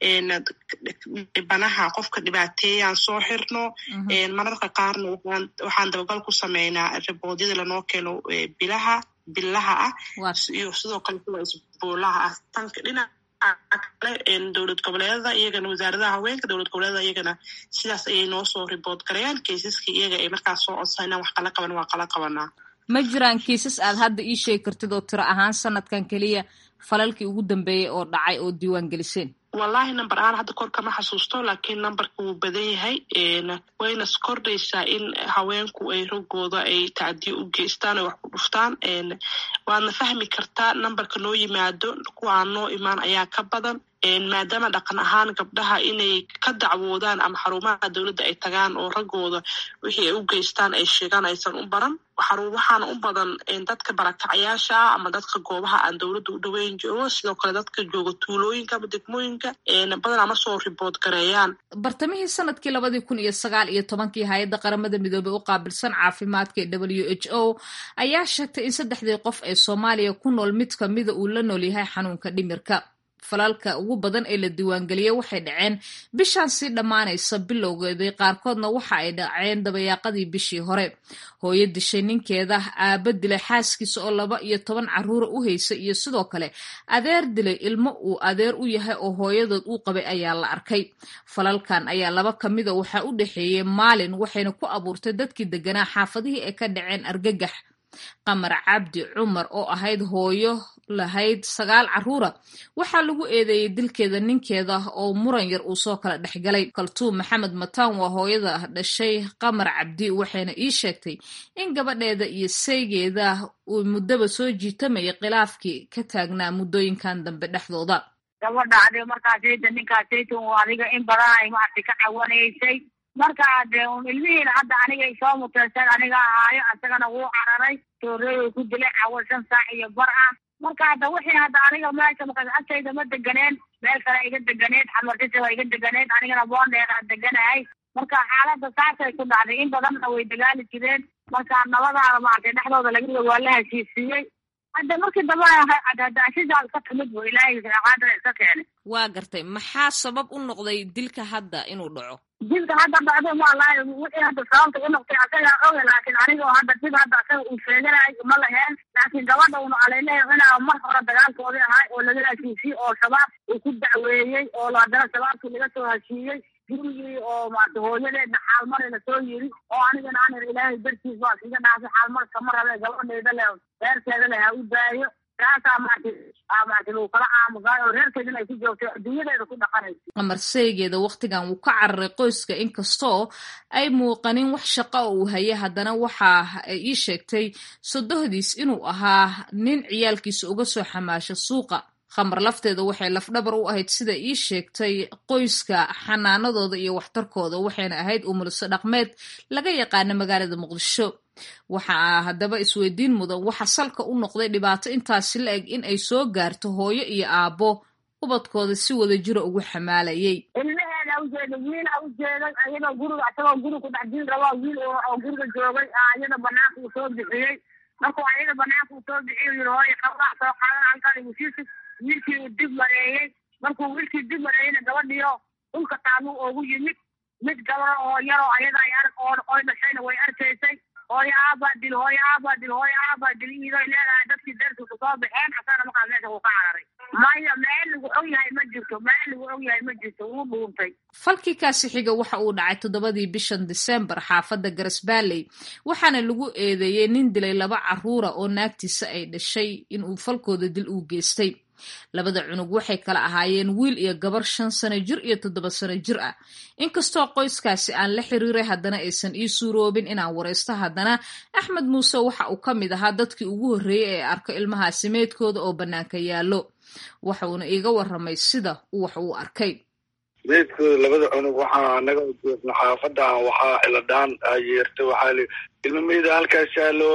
C: dhibanaha qofka dhibaateeyaan soo xirno mararka qaarna waxaan dabagal ku sameynaa riboodyada lanoo keeno bilaha billaha ah iyo sidoo kale kuwa isboolaha ah tanka dhinaca kale dowlad goboleedada iyagana wasaaradaha haweenka dowlad goboleedada iyagana sidaas ayay noo soo ribood garayaan keisaskii iyaga ay markaas soo codsanayaan wax kala qaban waa kala qabanaa
H: ma jiraan kiisas aad hadda ii sheegi kartid oo tiro ahaan sanadkan keliya falalkii ugu dambeeyey oo dhacay oo diiwaan geliseen
C: wallahi number ahaan hadda kor kama xasuusto laakiin numberka wuu badan yahay wayna kordhaysaa in haweenku ay roggooda ay tacdiyo u geystaan ay wax ku dhuftaan waadna fahmi kartaa numberka noo yimaado kuwa aan noo imaan ayaa ka badan maadaama dhaqan ahaan gabdhaha inay ka dacwoodaan ama xarumaha dowladda ay tagaan oo raggooda wixii ay u geystaan ay sheegaan aysan u baran waxaana u badan dadka barakacayaasha ah ama dadka goobaha aan dowladda u dhoweyn joogo sidoo kale dadka jooga tuulooyinka ama degmooyinka badanaa ma soo ribood gareeyaan
H: bartamihii sanadkii labadii kun iyo sagaal iyo tobankii hay-adda qaramada midoobey u qaabilsan caafimaadka ee w h o ayaa sheegtay in saddexdii qof ee soomaaliya ku nool mid kamida uu la nool yahay xanuunka dhimirka falalka ugu badan ee la diiwaangeliyey waxay dhaceen bishaan sii dhammaanaysa bilowgeedii qaarkoodna waxa ay dhaceen dabayaaqadii bishii hore hooyo dishay ninkeeda aaba dilay xaaskiisa oo laba iyo toban caruura u haysa iyo sidoo kale adeer dilay ilmo uu adeer u yahay oo hooyadood uu qabay ayaa la arkay falalkan ayaa laba kamida waxaa u dhexeeyey maalin waxayna ku abuurtay dadkii deganaa xaafadihii ay ka dhaceen argagax qamar cabdi cumar oo ahayd hooyo lahayd sagaal caruura waxaa lagu eedeeyey dilkeeda ninkeeda oo muran yar uu soo kala dhexgalay kaltuum maxamed mataan waa hooyada dhashay qamar cabdi waxayna ii sheegtay in gabadheeda iyo saygeeda uu muddaba soo jiitamayay khilaafkii ka taagnaa muddooyinkan dambe dhexdooda
B: gabadha ade markaasayta ninkaasayta uu adiga in badan ay maaragtay ka cawanaysay marka de ilmihiina hadda aniga soo muteysan aniga ahaayo isagana wuu cararay tooreey ku dilay cawo shan saac iyo bar ah marka hadda wixii hadda aniga meesha markaas agtayda ma deganeen meel kale iga deganeed xamartisa waa iga deganeed anigana boondheer aan deganahay marka xaaladda saasay ku dhacday in badanna way dagaali jireen marka nabadaana maaragtay dhexdooda laga waa la heshiisiiyey hadda markii dambe hadaashidaa iska timid bu ilaahay qaadara iska keenay
H: waa gartay maxaa sabab u noqday dilka hadda inuu dhaco
B: dilka hadda dhacdo walahi wixii hadda sababta u noqtay asagaa oga laakiin anigoo hadda dib hadda asaga uu sheeganahay ma laheen laakiin gabadha una aleyleeya inaa mar hore dagaalkoodii ahay oo laga heshiisiyey oo shabaab uu ku dacweeyey oo haddana shabaabkii laga soo heshiiyey gurigii oo maarata hooyadeedna xaalmari lasoo yiri oo anigana aan ilaahay dartiis waa iskaga dhaafay xaalmar kama rabe gabadhayda le reerkeeda leh ha u daayo taasaa maarata maarata lagu kala aamusaay oo reerkeedina ay ku joogtay adduunyadeeda ku dhaqanaysa
H: qamar saygeeda wakhtigan wuu ka cararay qoyska inkastoo ay muuqanin wax shaqo oo uu hayay haddana waxa ay ii sheegtay sodohdiis inuu ahaa nin ciyaalkiisa uga soo xamaasha suuqa khamar lafteeda waxay lafdhabar u ahayd sida ii sheegtay qoyska xanaanadooda iyo waxtarkooda waxayna ahayd umuliso dhaqmeed laga yaqaana magaalada muqdisho waxaa haddaba isweydiin mudan waxa salka u noqday dhibaato intaasi la eg in ay soo gaarto hooyo iyo aabbo ubadkooda si wada jira ugu xamaalayay
B: ilmaheeda ujeeda wiila ujeeday ayadoo guriga asagoo guri ku dhex jiri rabaa wiil oo guriga joogay ayada banaanka uu soo bixiyey markuu ayada banaanka uu soo bixiy yiri hooyo qabraa soo qaadan halkan igusisi wiilkii uu dib mareeyey markuu wiilkii dib mareeyeyna gabadhiyo dhulka taaluu oogu yimid mid gabaro oo yaroo ayada ay ark oo oy dhashayna way arkaysay hooyo aabaa dil hooyo aabaa dil hooyo aabaa dil iidoy leedahay dadkii deerku kusoo baxeen asagana markaas meesha wuu ka cararay maya meel lagu og yahay ma jirto meel lagu og yahay ma jirto wuu dhuuntay
H: falkii kaasi xiga waxa uu dhacay toddobadii bishan disembar xaafadda garasbaaley waxaana lagu eedeeyey nin dilay laba caruura oo naagtiisa ay dhashay inuu falkooda dil uu geystay labada cunug waxay kala ahaayeen wiil iyo gabar shan sano jir iyo toddoba sano jir ah inkastoo qoyskaasi aan la xiriiray haddana aysan ii suuroobin inaan waraysto haddana axmed muuse waxa uu ka mid ahaa dadkii ugu horreeyey ee arko ilmahaasi meydkooda oo bannaanka yaallo waxuuna iiga warramay sida uu wax uu arkay
I: meydkooda labada cunug waxaa anaga joogna xaafadan waxaa ciladhaan yeertay waxaa li ilma meyda halkaas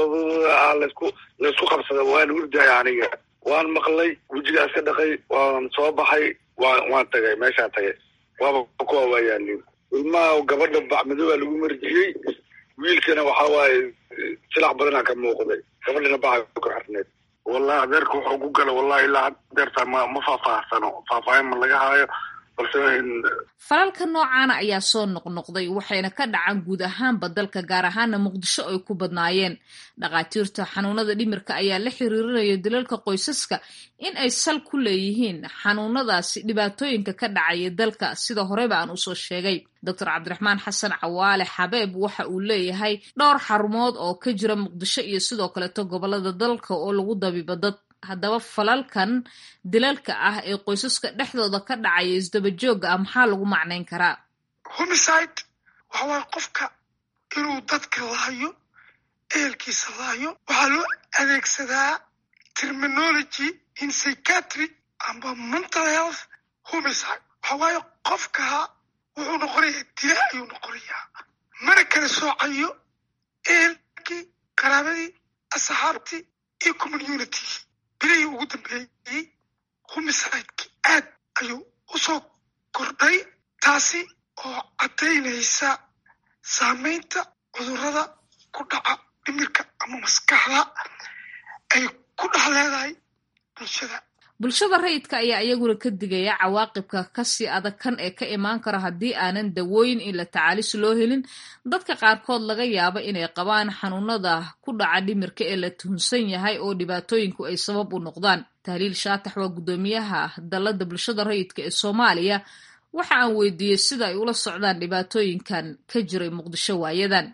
I: laysku laysku qabsada waan urdahay aniga waan maqlay wejigaas ka dhaqay waan soo baxay waan waan tagay meeshaan tagay waaba kuwa waa yaalin ilmaha gabadha bacmadowaa lagu marjiyey wiilkana waxa waaye silax badanaa ka muuqday gabadhana baca ku xirneed wallahi adeerka wuxuu ku gala wallahi ilaa adeerta ma ma faahfaahsano faahfaahin ma laga haayo balse
H: falalka noocaana ayaa soo noqnoqday waxayna ka dhacaan guud ahaanba dalka gaar ahaana muqdisho ay ku badnaayeen dhakhaatiirta xanuunada dhimirka ayaa la xiriirinaya dilalka qoysaska in ay sal ku leeyihiin xanuunadaasi dhibaatooyinka ka dhacaya dalka sida horeba aan usoo sheegay doctor cabdiraxmaan xasan cawaale xabeeb waxa uu leeyahay dhowr xarumood oo ka jira muqdisho iyo sidoo kaleeto gobolada dalka oo lagu dabiibo dad haddaba falalkan dilalka ah ee qoysaska dhexdooda ka dhacaya isdabajooga ah maxaa lagu macnayn karaa
J: homicide waxa waaye qofka inuu dadka laayo ehelkiisa laayo waxaa loo adeegsadaa terminology in psychiatry amba mental health homicide waxa waaye qofka wuxuu noqonayaa dila ayuu noqonayaa mana kala soocayo ehelkii qaraabadii asxaabtii iyo community bilihii ugu dambeeyey homicideki aad ayuu usoo kordhay taasi oo caddaynaysa saamaynta cudurrada ku dhaca dhimirka ama maskaxda ay ku dhex leedahay bulshada
H: bulshada rayidka ayaa iyaguna ka digaya cawaaqibka kasii adag kan ee ka imaan kara haddii aanan dawooyin in la tacaalis loo helin dadka qaarkood laga yaabo inay qabaan xanuunada ku dhaca dhimirka ee la tuhunsan yahay oo dhibaatooyinku ay sabab u noqdaan tahliil shaatax waa guddoomiyaha dallada bulshada rayidka ee soomaaliya waxa aan weydiiyey sida ay ula socdaan dhibaatooyinkan ka jiray muqdisho waayadan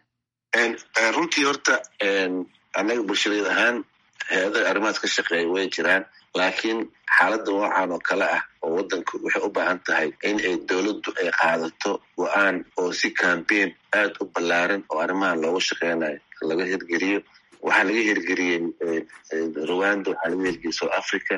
K: runtii horta annaga bulshadeed ahaan hay-adaha arrimahaas ka shaqeeya way jiraan laakiin xaaladda noocan oo kale ah oo waddanku waxay u baahan tahay in ay dowladdu ay qaadato go-aan oo si cambaign aad u ballaaran oo arrimahan loogu shaqeynayo laga hirgeliyo waxaa laga hirgeliyey rwanda waxaa laga hirgeliyey south africa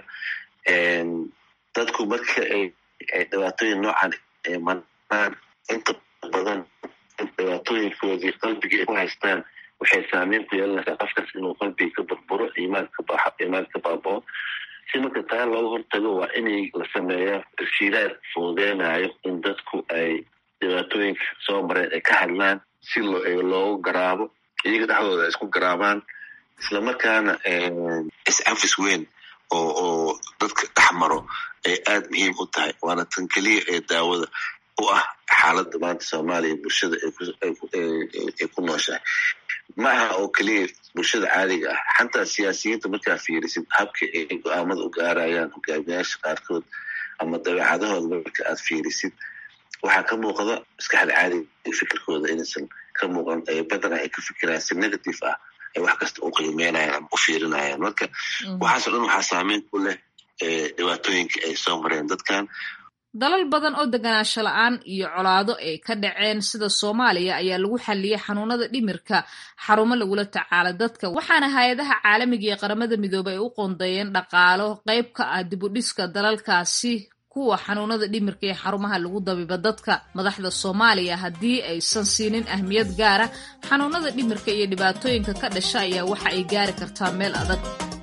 K: dadku marka ay dhibaatooyin noocan ay manaan inta badan dhibaatooyinkoodii qalbiga ay ku haystaan waxay saameyn ku yeelanaysaa qofkaas inuu qalbiga ka burburo iimaanka iimaanka baabao si marka taa looga hortago waa inay la sameeya tashiilaad fududeynayo in dadku ay dhibaatooyinka soo mareen ay ka hadlaan si loogu garaabo iyaga dhexdooda ay isku garaabaan islamarkaana is-afis weyn oo oo dadka dhex maro ay aada muhiim u tahay waana tan keliya ee daawada u ah xaaladda maanta soomaaliya bulshada ay ku nooshahay ma aha oo keliya bulshada caadiga ah xataa siyaasiyiinta markaa fiirisid habka ay go-aamada u gaarayaan hogaamiyaasha qaarkood ama dabeecadahooda marka aad fiirisid waxaa ka muuqda maskaxda caadiga fikirkooda inaysan ka muuqan badanaa ay ka fikirayaan si negative ah ay wax kasta u qiimeynayaan ama u fiirinayaan marka waxaaso dhan waxaa saameyn ku leh dhibaatooyinka ay soo mareen dadkan
H: dalal badan oo deganaansho la-aan iyo colaado ay ka dhaceen sida soomaaliya ayaa lagu xalliyey xanuunada dhimirka xarumo lagula tacaala dadka waxaana hay-adaha caalamiga iyo qaramada midoobay ay u qoondeeyeen dhaqaalo qayb ka ah dibudhiska dalalkaasi kuwa xanuunada dhimirka ee xarumaha lagu dabiba dadka madaxda soomaaliya haddii aysan siinin ahmiyad gaara xanuunada dhimirka iyo dhibaatooyinka ka dhasha ayaa waxa ay gaari kartaa meel adag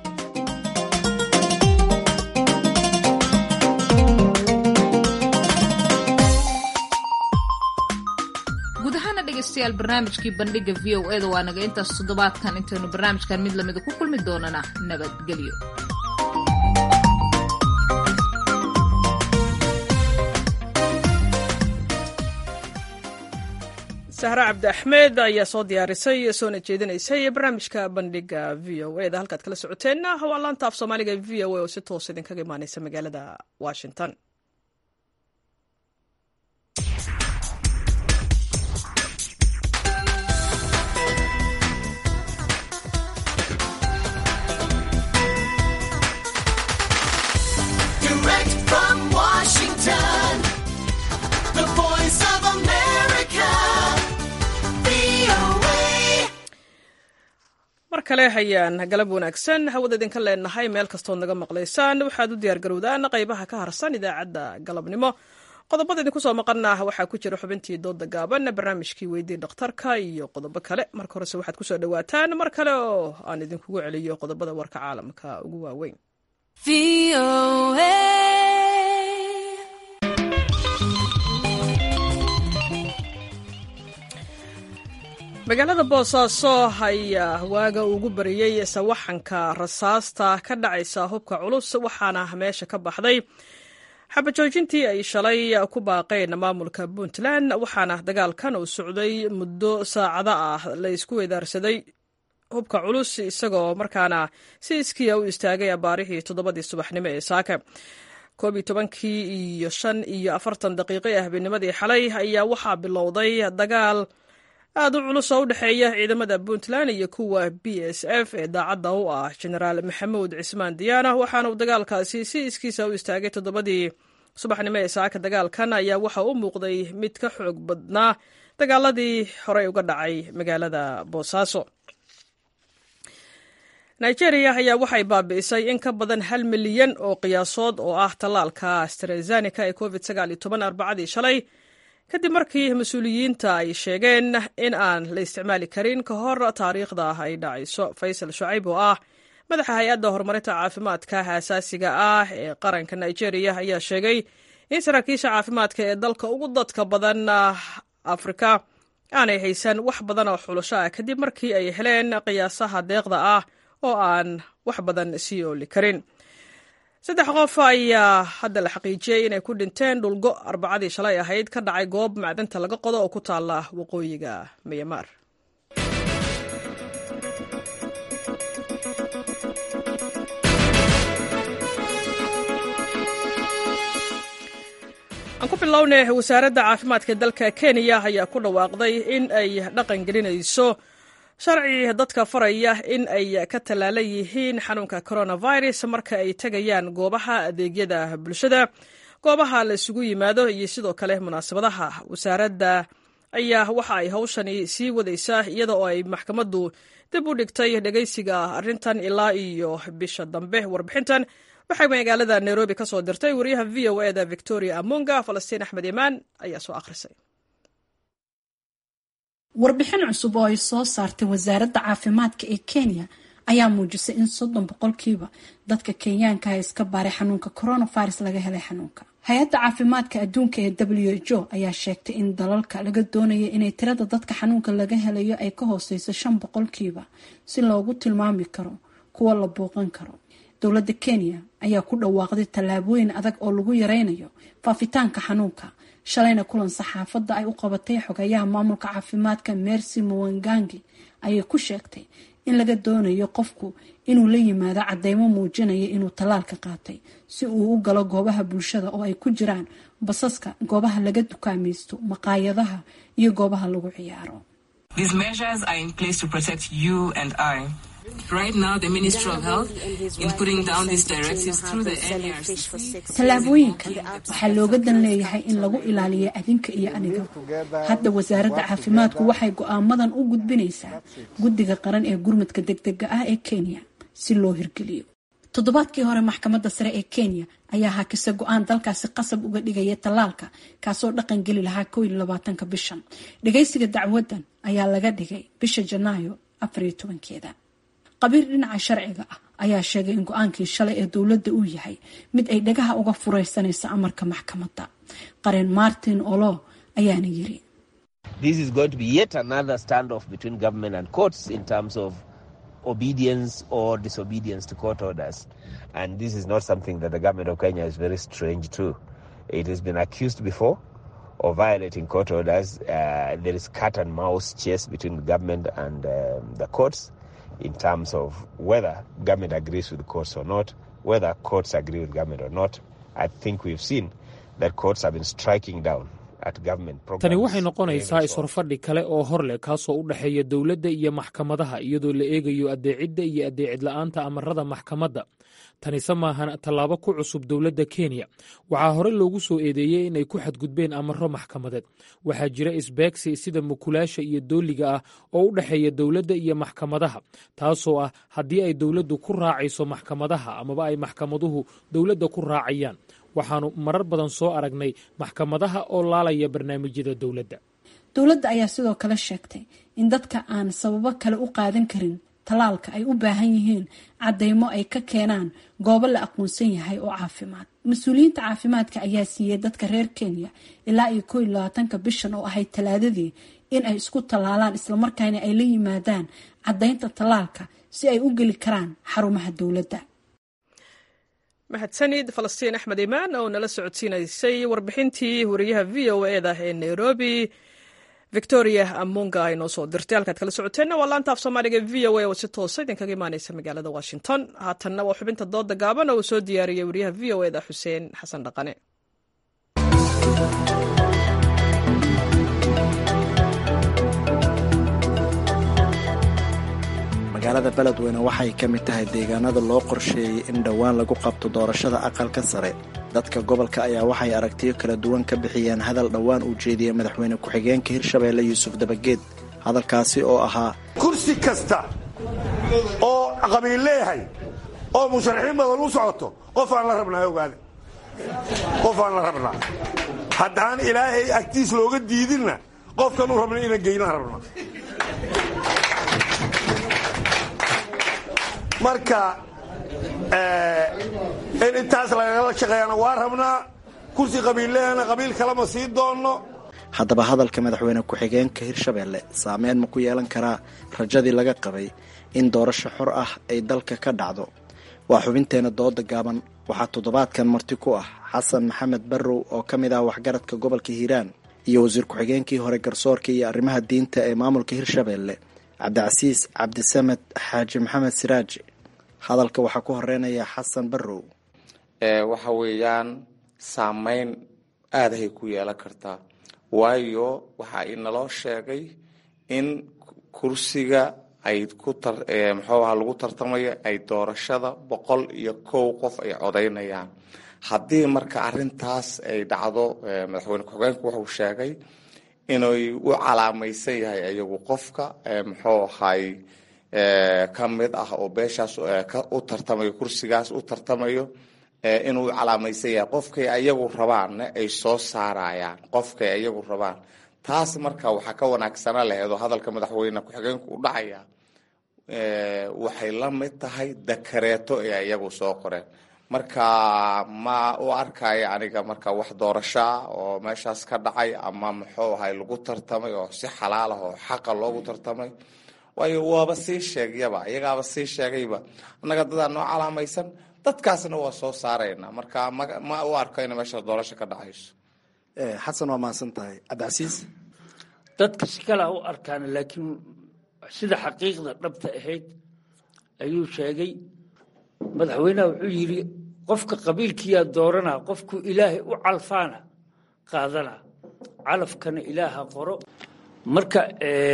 H: guud ahaana dhegaystayaal barnaamijkii bandhiga v o eda waa naga intaas toddobaadkan intaynu barnaamijkan mid lamida ku kulmi doonana nabadgelyo
A: sahre cabdi axmed ayaa soo diyaarisay soona jeedinaysay barnaamijka bandhiga v o eda halkaad kala socoteenna waa laanta af soomaaliga v o a oo si toos idinkaga imaaneysa magaalada washington mar kale hayaan galab wanaagsan hawada idinka leenahay meel kastood naga maqlaysaan waxaad u diyaargarowdaan qaybaha ka harsan idaacadda galabnimo qodobada idinku soo maqana waxaa ku jira xubintii dooda gaaban barnaamijkii weydii dhakhtarka iyo qodobo kale marka horese waxaad kusoo dhawaataan mar kale oo aan idinkugu celiyo qodobada warka caalamka ugu waaweyn magaalada boosaaso ayaa waaga ugu bariyey sawaxanka rasaasta ka dhacaysa hubka culus waxaana meesha ka baxday xabajoojintii ay shalay ku baaqeen maamulka puntland waxaana dagaalkan uu socday muddo saacado ah la isku wedaarsaday hubka culus isagoo markaana si iskiya u istaagay abaarihii toddobadii subaxnimo ee saaka koob iyo tobankii iyo shan iyo afartan daqiiqo ee habeennimadii xalay ayaa waxaa bilowday dagaal aad u culus oo u dhexeeya ciidamada puntland iyo kuwa b s f ee daacadda u ah genaraal maxamuud cismaan diyaana waxaana uu dagaalkaasi si iskiisa u istaagay toddobadii subaxnimo ee saaka dagaalkan ayaa waxa u muuqday mid ka xoog badnaa dagaaladii horey uga dhacay magaalada boosaaso nigeria ayaa waxay baabi'isay in ka badan hal milyan oo qiyaasood oo ah tallaalka astrezanica ee covid arbacadii shalay kadib markii mas-uuliyiinta ay sheegeen in aan la isticmaali karin ka hor taariikhda ay dhacayso faysal shucayb oo ah madaxa hay-adda horumarinta caafimaadka aasaasiga ah ee qaranka nigeria ayaa sheegay in saraakiisha caafimaadka ee dalka ugu dadka badan afrika aanay haysan wax badan oo xulasho ah kadib markii ay heleen qiyaasaha deeqda ah oo aan wax badan sii ooli karin saddex qof ayaa hadda la xaqiijiyey inay ku dhinteen dhulgo arbacadii shalay ahayd ka dhacay goob macdanta laga qodo oo ku taala waqooyiga myanmar aan ku bilownay wasaaradda caafimaadka dalka kenya ayaa ku dhawaaqday in ay dhaqan gelinayso sharci dadka faraya in ay ka tallaalan yihiin xanuunka coronavirus marka ay tegayaan goobaha adeegyada bulshada goobaha la isugu yimaado iyo sidoo kale munaasabadaha wasaaradda ayaa waxa ay hawshani sii wadaysaa iyada oo ay maxkamaddu dib u dhigtay dhegaysiga arrintan ilaa iyo bisha dambe warbixintan waxay magaalada nairobi ka soo dirtay wariyaha v o eda victoria amunga falastiin axmed imaan ayaa soo akhrisay
L: warbixin cusub oo ay soo saartay wasaaradda caafimaadka ee kenya ayaa muujisay in soddon boqolkiiba dadka kenyaankaha iska baaray xanuunka coronavirus laga helay xanuunka hay-adda caafimaadka adduunka ee w h o ayaa sheegtay in dalalka laga doonaya inay tirada dadka xanuunka laga helayo ay ka hooseyso shan boqolkiiba si loogu tilmaami karo kuwa la booqan karo dowladda kenya ayaa ku dhawaaqday tallaabooyin adag oo lagu yareynayo faafitaanka xanuunka shalayna kulan saxaafadda ay u qabatay xogayaha maamulka caafimaadka mercy muwangangi ayay ku sheegtay in laga doonayo qofku inuu la yimaado cadeymo muujinaya inuu tallaalka qaatay si uu u galo goobaha bulshada oo ay ku jiraan basaska goobaha laga dukaamaysto maqaayadaha iyo goobaha lagu ciyaaro tallaabooyinkan waxaa looga dan leeyahay in lagu ilaaliyo adinka iyo aniga hadda wasaaradda caafimaadku waxay go-aamadan u gudbinaysaa guddiga qaran ee gurmadka degdega ah ee kenya si loo hirgeliyo toddobaadkii hore maxkamadda sare ee kenya ayaa hakisa go-aan dalkaasi qasab uga dhigaya tallaalka kaasoo dhaqan geli lahaa kow iyo labaatanka bishan dhagaysiga dacwadan ayaa laga dhigay bisha janaayo afariyo tobankeeda qabiir dhinaca sharciga ah ayaa sheegay in go-aankii shalay ee dowladda uu yahay mid ay dhagaha uga fureysanayso amarka maxkamadda qareen martin olo ayaana yiri
M: obedience or disobedience to court orders. And this is not something that the government of Kenya is very strange to. It has been accused before of violating court orders. Uh, there is cat and mouse chase between the government and um, the courts in terms of whether government agrees with the courts or not, whether courts agree with government or not. I think we've seen that courts have been striking down
N: tani waxay noqonaysaa is-horfadhi kale oo hor leh kaasoo u dhexeeya dowladda iyo maxkamadaha iyadoo la eegayo adeecidda iyo adeecid la-aanta amarada maxkamadda tanise maahan tallaabo ku cusub dowladda kenya waxaa hore loogu soo eedeeyey inay ku xadgudbeen amaro maxkamadeed waxaa jira isbeegsi sida mukulaasha iyo dooliga ah oo u dhexeeya dowladda iyo maxkamadaha taasoo ah haddii ay dowladdu ku raacayso maxkamadaha amaba ay maxkamaduhu dowladda ku raacayaan waxaanu marar badan soo aragnay maxkamadaha oo laalaya barnaamijyada dowladda
L: dowladda ayaa sidoo kale sheegtay in dadka aan sababo kale u qaadan karin tallaalka ay u baahan yihiin caddeymo ay ka keenaan goobo la aqoonsan yahay oo caafimaad mas-uuliyiinta caafimaadka ayaa siiyey dadka reer kenya ilaa iyo koo iyo labaatanka bishan oo ahayd talaadadii in ay isku tallaalaan islamarkaana ay la yimaadaan caddaynta tallaalka si ay u geli karaan xarumaha dowladda
A: mahadsanid falastiin axmed imaan oo nala socodsiinaysay warbixintii wariyaha v o eda ee nairobi victoria amunga ay noo soo dirtay halkaad kala socoteenna waa laanta af soomaaliga v o a oo si toosa idinkaga imaaneysa magaalada washington haatanna waa xubinta dooda gaaban oo uu soo diyaariyey wariyaha v o eda xuseen xasan dhaqane
O: magaalada beledweyne waxay ka mid tahay deegaanada loo qorsheeyey in dhowaan lagu qabto doorashada aqalka sare dadka gobolka ayaa waxay aragtiyo kala duwan ka bixiyeen hadal dhowaan uu jeediyey madaxweyne ku-xigeenka hirshabeelle yuusuf dabageed hadalkaasi oo ahaa
P: kursi kasta oo qabiil leeyahay oo musharaxiin badan u socoto qof aan la rabnaa ogaade qof aan la rabnaa haddaan ilaahay agtiis looga diidinna qofkan u rabna inaan geynaan rabnaa marka in intaas lagala shaqeeyana waa rabnaa kursi qabiillehana qabiil kalema sii doonno
O: haddaba hadalka madaxweyne ku-xigeenka hirshabeelle saameyn ma ku yeelan karaa rajadii laga qabay in doorasho xor ah ay dalka ka dhacdo waa xubinteena dooda gaaban waxaa toddobaadkan marti ku ah xasan maxamed barrow oo ka mid ah waxgaradka gobolka hiiraan iyo wasiir ku-xigeenkii hore garsoorka iyo arrimaha diinta ee maamulka hirshabeelle cabdicasiis cabdisamed xaaji maxamed siraaji hadalka waxaa ku horeynaya xasan barrow
Q: waxa weeyaan saameyn aadahay ku yeelan kartaa waayo waxa inaloo sheegay in kursiga ay ku muxuu aha lagu tartamayo ay doorashada boqol iyo kow qof ay codaynayaan haddii marka arintaas ay dhacdo madaxweyne ku-xigeenku wuxuu sheegay inay u calaamaysan yahay iyagu qofka muxuu ahay ka mid ah oo beeshaas u tartamayo kursigaas u tartamayo inuu u calaamaysan yahay qofkay ayagu rabaanna ay soo saarayaan qofkay ayagu rabaan taas marka waxaa ka wanaagsana laheed oo hadalka madaxweyne ku-xigeenku u dhacaya waxay la mid tahay dakareeto ee iyagu soo qoreen marka ma u arkayo aniga marka wax doorashaa oo meeshaas ka dhacay ama muxuu ahay lagu tartamay oo si xalaal ah oo xaqa loogu tartamay waayo waaba sii sheegyaba iyagaaba sii sheegayba annaga dadaa noo calaamaysan dadkaasna waa soo saarayna marka ma u arko ina meeshaas doorasho ka dhacayso
O: xasan waa mahadsan tahay cabdicasiis
R: dadka si kalea u arkaan laakiin sida xaqiiqda dhabta ahayd ayuu sheegay madaxweynaha wuxuu yidhi qofka qabiilkiyaa dooranaa qofku ilaahay u calfaana qaadana calafkana ilaaha qoro marka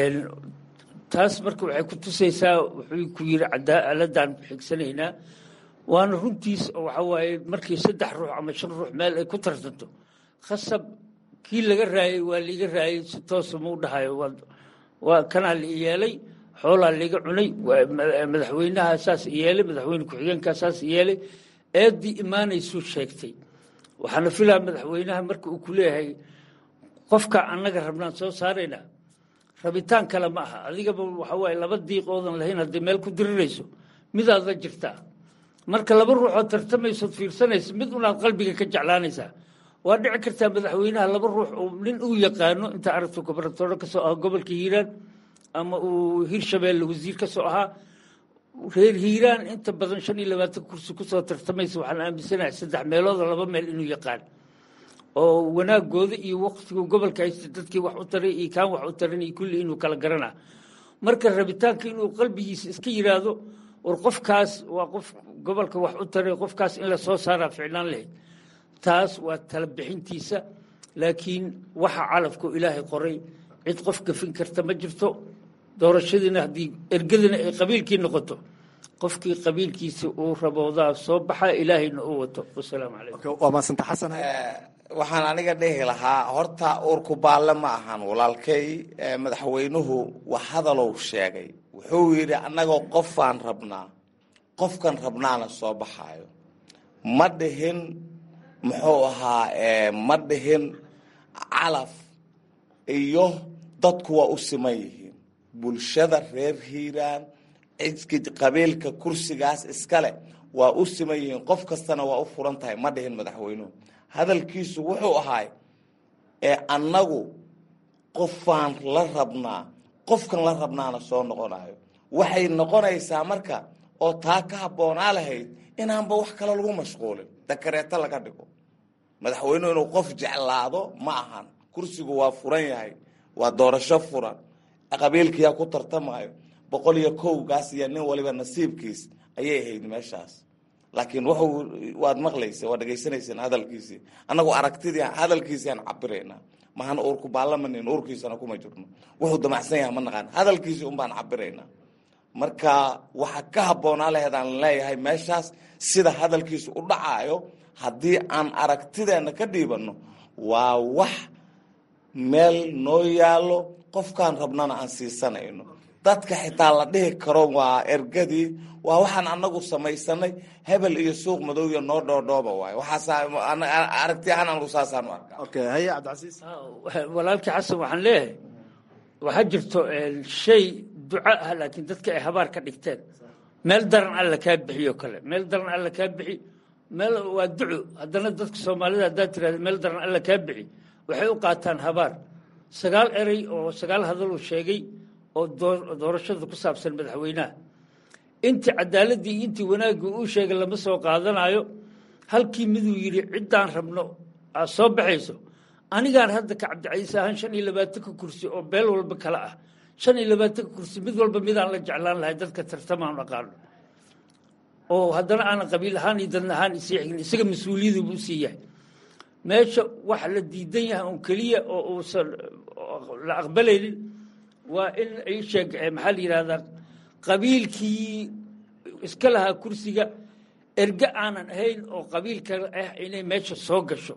R: taas marka waxay ku tusaysaa wuxuu ku yidhi cadaaladaan xigsanaynaa waana runtiis waxa waaye markii saddex ruux ama shan ruux meel ay ku tartanto khasab kii laga raayey waa liiga raayey si toosa mau dhahayo waa kanaa la yeelay xoolaa liiga cunay madaxweynaha saas yeelay madaxweyne ku-xigeenkaa saas yeelay eeddii imaanaysuu sheegtay waxaana filaa madaxweynaha marka uu ku leeyahay qofka annaga rabnaan soo saaraynaa rabitaan kale ma aha adigaba waxa waaye laba diiq oodan lahayn haddii meel ku dirirayso midaad la jirtaa marka laba ruuxood tartamaysood fiirsanaysa mid unaad qalbiga ka jeclaanaysaa waa dhici kartaa madaxweynaha laba ruux uu nin uu yaqaano inta aragto gobernatoore kasoo ahaa gobolka hiiraan ama uu hirshabeelle wasiir kasoo ahaa reer hiiraan inta badan shan iyo labaatan kursi kusoo tartamaysa waxaan aaminsanahay saddex meelooda laba meel inuu yaqaan oo wanaagooda iyo waktigu gobolka haysta dadkii wax u taray iyo kaan wax u taran iyo kulli inuu kala garanaa marka rabitaanka inuu qalbigiisa iska yiraahdo war qofkaas waa qof gobolka wax u taray qofkaas in la soo saaraa ficnaan lahayd taas waa tala bixintiisa laakiin waxa calafku ilaahay qoray cid qof gafin karta ma jirto doorashadiina haddii ergadina ay qabiilkii noqoto qofkii qabiilkiisa uu raboodaa soo baxa ilaahayna uu wato wasalaamu calaykum
O: waa maasanta xasan
Q: waxaan aniga dhihi lahaa horta uurku baalle ma ahan walaalkay madaxweynuhu wax hadalow sheegay wuxuu yidhi annagoo qofaan rabnaa qofkan rabnaana soo baxaayo ma dhihin muxuu ahaa ma dhihin calaf iyo dadku waa u siman yihiin bulshada reer hiiraan cidki qabiilka kursigaas iskale waa u siman yihiin qof kastana waa u furan tahay ma dhihin madaxweynuhu hadalkiisu wuxuu ahaay ee annagu qofaan la rabnaa qofkan la rabnaana soo noqonayo waxay noqonaysaa marka oo taa ka habboonaa lahayd inaanba wax kale lagu mashquulin dakareeto laga dhigo madaxweynuhu inuu qof jeclaado ma ahan kursigu waa furan yahay waa doorasho furan qabiilkiyaa ku tartamayo boqol iyo kowgaas iyo nin waliba nasiibkiis ayay ahayd meeshaas laakiin wuxuu waad maqlaysa waa dhegaysanayseen hadalkiisii annagu aragtidii hadalkiisii aan cabiraynaa mahana uurku baallamanin uurkiisana kuma jirno wuxuu damacsan yahay ma naqaan hadalkiisii un baan cabiraynaa marka waxa ka habboonaa laheed aan leeyahay meeshaas sida hadalkiisu u dhacaayo haddii aan aragtideena ka dhiibanno waa wax meel noo yaallo qofkaan rabnana aan siisanayno dadka xitaa la dhihi karo waa ergadii waa waxaan anagu samaysanay hebel iyo suuq madow iyo noo dhoodhooba waay waxaasaragti ahaan anagu saasaan u arkaa
O: haye cabdicasiis
R: walaalkii xasan waxaan leeyahay waxaa jirto shay duco ah laakiin dadka ay habaar ka dhigteen meel daran alla kaa bixiyo kale meel daran alla kaa bixi meel waa duco haddana dadka soomaalida haddaad tirahda meel daran alla kaa bixi waxay u qaataan habaar sagaal erey oo sagaal hadaluu sheegay oo doorashada ku saabsan madaxweynaha intii cadaaladii iyo intii wanaaggii uu sheegay lama soo qaadanayo halkii miduu yidhi ciddaan rabno aad soo baxayso anigaan hadda ka cabdicaiis ahaan shan iyo labaatanka kursi oo beel walba kale ah shan iyo labaatanka kursi mid walba midaan la jeclaan lahay dadka tartamaan aqaano oo haddana aanan qabiil ahaan iyo dadna ahaan isii xigin isaga mas-uuliyadiibu usii yahay meesha waxa la diidan yahay un keliya oo uusan la aqbalaynin waa in ay sheeg maxaa la yidhahdaa qabiilkii iska lahaa kursiga erge aanan ahayn oo qabiilka ah inay meesha soo gasho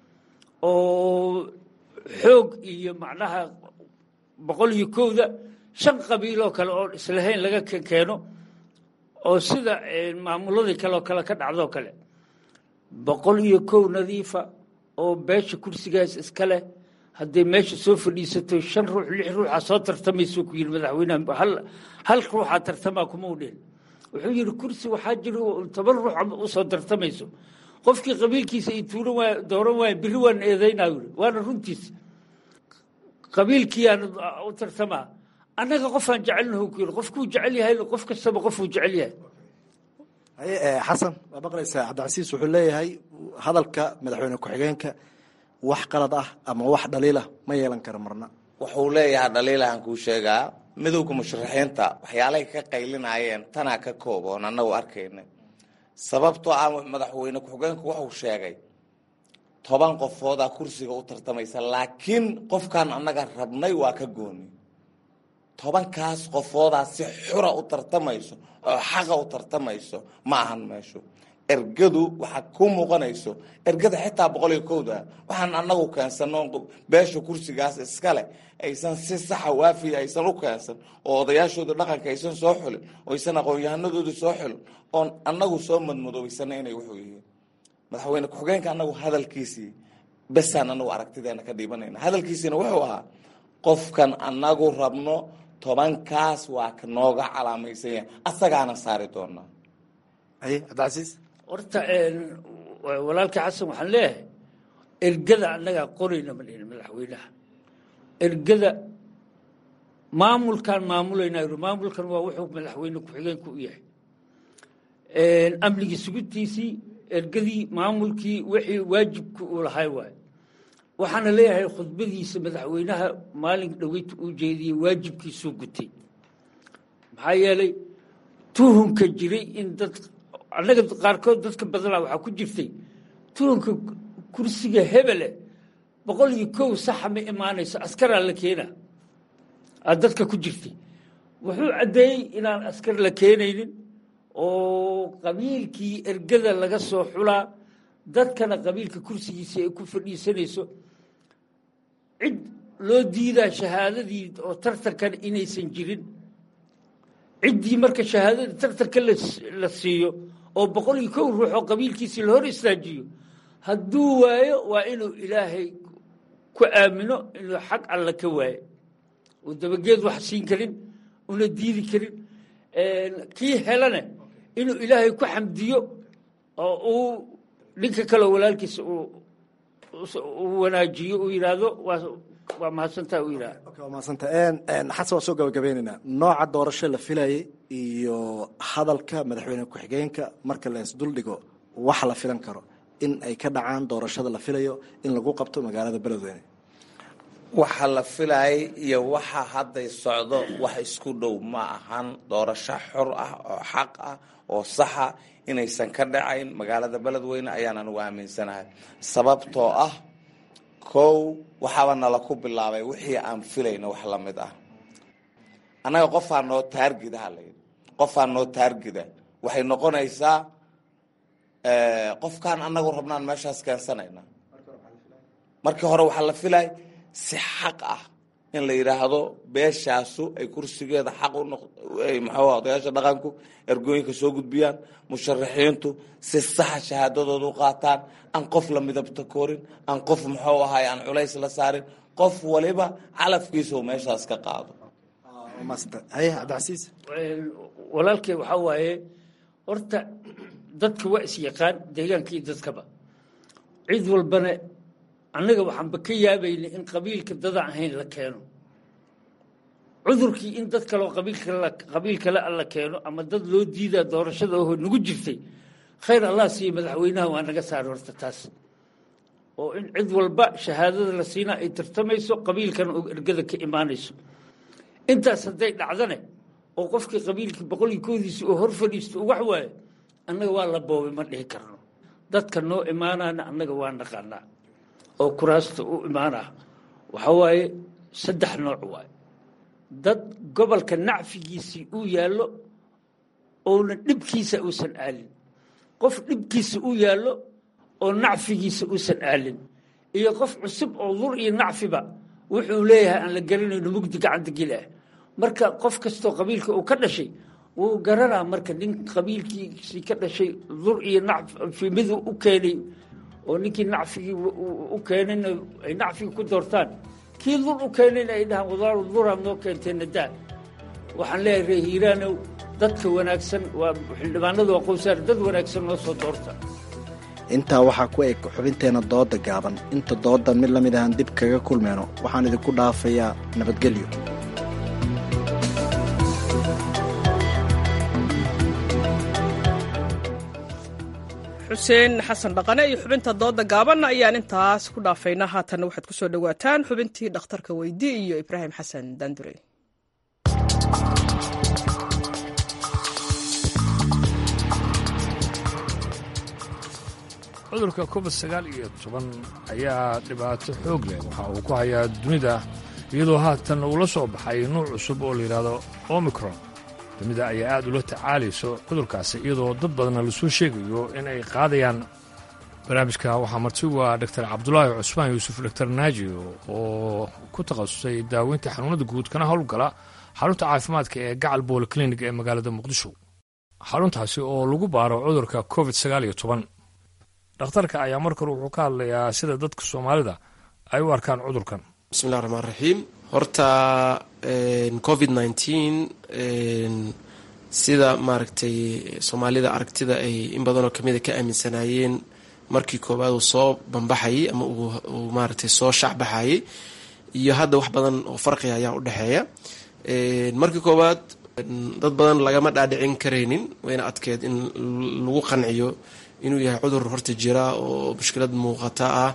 R: oo xoog iyo macnaha boqol iyo kowda shan qabiiloo kale oo islahayn laga keeno oo sida maamuladii kaleoo kale ka dhacdoo kale boqol iyo kow nadiifa oo beesha kursigaas iska leh hadday meesha soo fadhiisato shan ruux lix ruuxa soo tartamayso ku yidhi madaxweynaha hal hal ruuxaa tartamaa kuma u dhihin wuxuu yidhi kursi waxaa jira toban ruux usoo tartamayso qofkii qabiilkiisa ay tuuran waay dooran waaya biri waan eedaynaa yidhi waana runtiis qabiilkiiyaan u tartamaa annaga qofaan jecelnaho ku yidhi qofkuu jecel yahay qof kastaba qofuu jecel yahay
O: haye xasan waa maqlaysaa cabdicasiis wuxuu leeyahay hadalka madaxweyne ku-xigeenka wax qalad ah ama wax dhaliilah ma yeelan kara marna
Q: wuxuu leeyahay dhaliilahan kuu sheegaa midowga musharaxiinta waxyaalahay ka qaylinayeen tanaa ka kooboon annagu arkaynay sababtoo ah madaxweyne ku-xigeenku wuxuu sheegay toban qofoodaa kursiga u tartamaysa laakiin qofkan annaga rabnay waa ka gooni tobankaas qofoodaa si xura u tartamayso oo xaqa u tartamayso ma ahan meeshu ergadu waxaa ku muuqanayso ergada xitaa boqol iyo kowda waxaan annagu keensano beesha kursigaas iskale aysan si saxa waafiya aysan u keensan oo odayaashooda dhaqanka aysan soo xulin oo aysan aqoon-yahanadooda soo xulin oon annagu soo madmadoobaysana inay wuxuu yihiin madaxweyne ku-xigeenka annagu hadalkiisii besaan anagu aragtideena ka dhiibanayna hadalkiisiina wuxuu ahaa qofkan annagu rabno tobankaas waa ka nooga calaamaysan yahay asagaana saari doonaa
O: haye cabdicasiis
R: horta walaalkii xasan waxaan leeyahay ergada annagaa qorayna ma dhihin madaxweynaha ergada maamulkaan maamulaynaa yidhi maamulkan waa wuxuu madaxweyne ku-xigeenku u yahay amnigii sugidtiisii ergadii maamulkii wixii waajibka uu lahay waayo waxaana leeyahay khudbadiisa madaxweynaha maalin dhaweyta uu jeediyey waajibkiisuu gutay maxaa yeelay tuhunka jiray in dad annaga qaarkood dadka badanaa waxaa ku jirtay tuhunka kursiga hebele boqol iyo kow saxa ma imaanayso askaraa la keena aa dadka ku jirtay wuxuu caddeeyey inaan askar la keenaynin oo qabiilkii ergada laga soo xulaa dadkana qabiilka kursigiisa ay ku fadhiisanayso cid loo diidaa shahaadadii oo tartankan inaysan jirin ciddii marka shahaadadii tartanka la siiyo oo boqol iyo kow ruux oo qabiilkiisii la hor istaajiyo hadduu waayo waa inuu ilaahay ku aamino inuu xag alla ka waayo uu dabageed wax siin karin una diidi karin kii helane inuu ilaahay ku xamdiyo oo uu ninka kaleo walaalkiisa uu wanaajiyo uu yidhaahdo waa mahadsantaa uu yidhahdo
O: waa mahadsanta xasan waa soo gabagabeynaynaa nooca doorasho la filayay iyo hadalka madaxweyne ku-xigeenka marka la isduldhigo wax la filan karo in ay ka dhacaan doorashada la filayo in lagu qabto magaalada beledweyne
Q: waxa la filayay iyo waxa hadday socdo wax isku dhow ma ahan doorasho xor ah oo xaq ah oo saxa inaysan ka dhacayn magaalada beledweyne ayaan anugu aaminsanahay sababtoo ah kow waxaaba nala ku bilaabay wixii aan filayna wax la mid ah annaga qofaa noo taargida halayidhi qofaa noo taargida waxay noqonaysaa qofkaan annagu rabnaan meeshaas keensanayna markii hore waxaa la filay si xaq ah in la yidhaahdo beeshaasu ay kursigeeda xaq muxuu odayaasha dhaqanku ergooyinka soo gudbiyaan musharaxiintu si saxa shahaadadooda u qaataan aan qof la midabta korin aan qof muxuu ahay aan culays la saarin qof waliba calafkiisa uu meeshaas ka qaado
O: haye cabdicasiis
R: walaalkay waxaa waaye horta dadka waa is yaqaan deegaanka iyo dadkaba cid walbana annaga waxaanba ka yaabayna in qabiilka dadaan ahayn la keeno cudurkii in dad kaleo qabiil kale la keeno ama dad loo diidaa doorashada oo nagu jirtay khayr allah siiya madaxweynaha waa naga saara horta taas oo in cid walba shahaadada la siinaa ay tartamayso qabiilkana oo ergada ka imaanayso intaas hadday dhacdane oo qofkii qabiilkii boqol iyo koodiisii oo hor fadhiisto oo wax waaye annaga waa la boobay ma dhihi karno dadka noo imaanaana annaga waa naqaanaa oo kuraasta u imaanah waxaa waaye saddex nooc waaye dad gobolka nacfigiisii uu yaallo oona dhibkiisa uusan aalin qof dhibkiisa u yaallo oo nacfigiisa uusan aalin iyo qof cusub oo dur iyo nacfiba wuxuu leeyahay aan la garanayno mugdi gacanta geli ah marka qof kastoo qabiilka uu ka dhashay wuu garanaa marka nin qabiilkiisii ka dhashay dur iyo nacfi miduu u keenay oo ninkii nacfigii u keenayna ay nacfigii ku doortaan kii dur u keenayna ay dhahaan wadaaru duraad noo keenteenna daa waxaan leeyahay ree hiiraanow dadka wanaagsan waa xildhibaanadu waa qowsaar dad wanaagsan noo soo doorta
O: intaa waxaa ku eg xubinteenna dooda gaaban inta doodan mid la mid ahaan dib kaga kulmeyno waxaan idinku dhaafayaa nabadgelyo
A: xuseen xasan dhaqane iyo xubinta dooda gaaban ayaan intaas ku dhaafayna haatanna waxaad ku soo dhowaataan xubintii dhakhtarka weydi iyo ibraahim xasan daandure
S: cudurka covid sagaal iyo toban ayaa dhibaato xoog leh waxa uu ku hayaa dunida iyadoo haatan uu la soo baxay nuuc cusub oo layidhaahdo omicron dunida ayaa aad ula tacaalayso cudurkaasi iyadoo dad badanna lasoo sheegayo in ay qaadayaan barnaamijka waxaa marti waa dor cabdulaahi cusmaan yuusuf dor naaji oo ku takhasusay daaweynta xanuunada guud kana howlgala xarunta caafimaadka ee gacal bool clinig ee magaalada muqdisho xaruntaasi oo lagu baaro cudurka covid sagaal iyo toban dhakhtarka ayaa markore wuxuu ka hadlayaa sida dadka soomaalida ay u arkaan cudurkan
T: bismillahi raxmaan raxiim horta covid nneteen sida maaragtay soomaalida aragtida ay in badanoo kamida ka aaminsanaayeen markii koowaad uu soo bambaxayay ama uu maaragtay soo shacbaxayay iyo hadda wax badan oo farqiga ayaa u dhexeeya markii koowaad dad badan lagama dhaadhicin karaynin wayna adkeed in lagu qanciyo inuu yahay cudur horta jira oo mushkilad muuqata ah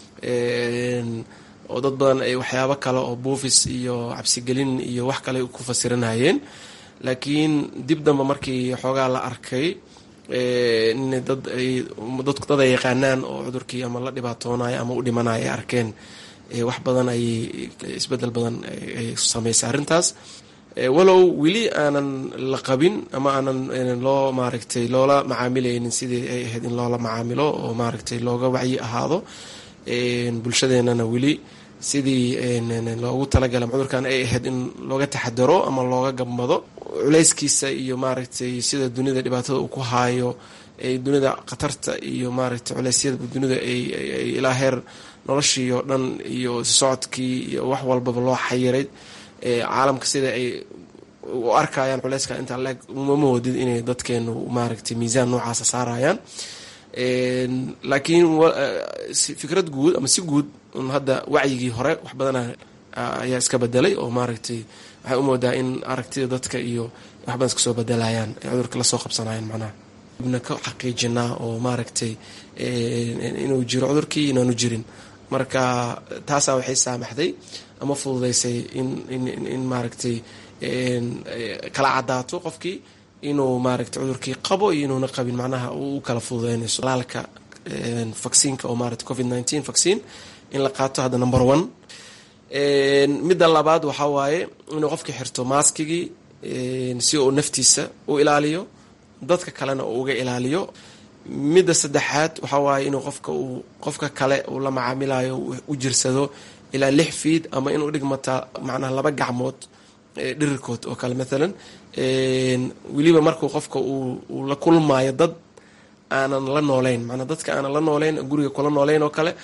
T: oo dad badan ay waxyaabo kale oo buufis iyo cabsigelin iyo wax kale ku fasiranayeen laakiin dib damba markii xoogaa la arkay in dad ay dad ay yaqaanaan oo cudurkii ama la dhibaatoonayo ama u dhimanayo ay arkeen wax badan ay isbedel badan ay sameysay arrintaas walow weli aanan la qabin ama aanan loo maaragtay loola macaamilaynin sidii ay ahayd in loola macaamilo oo maaragtay looga wacyi ahaado bulshadeenana weli sidii loogu talagalay cudurkan ay ahayd in looga taxadaro ama looga gambado culeyskiisa iyo maaragtay sida dunida dhibaatada uu ku haayo dunida khatarta iyo maaragtay culeysyada dunida ay ilaa heer noloshii oo dhan iyo socodkii iyo wax walbaba loo xayiray caalamka sida ay u arkayaan culeyska intaa leeg uma moodid inay dadkeenu maaragtay miisaan noocaasa saarayaan laakiin fikrad guud ama si guud hadda wacyigii hore wax badana ayaa iska bedelay oo maaragtay waxay u moodaa in aragtida dadka iyo wax badan iska soo bedelayaan ay cudurka lasoo qabsanayaan macnaha ibna ka xaqiijinaa oo maaragtay inuu jiro cudurkii inaanu jirin marka taasaa waxay saamaxday ama fududeysay in maaragtay kala cadaato qofkii inuu maaragtay cudurkii qabo iyo inuuna qabin macnaha u kala fududeynayso laalka vacciinka oo maaragtay covid nineteen vaccine in la qaato hadda number one midda labaad waxaa waaye inuu qofkii xirto maaskigii si uu naftiisa u ilaaliyo dadka kalena uu uga ilaaliyo midda saddexaad waxaa waaye inuu qofka uu qofka kale uu la macaamilayo u jirsado ilaa lix fiid ama inuu dhigmata macnaha laba gacmood dhirirkood oo kale maalan weliba markuu qofka uu la kulmaayo dad aanan la nooleyn manaa dadka aanan la nooleyn guriga kula nooleyn oo kale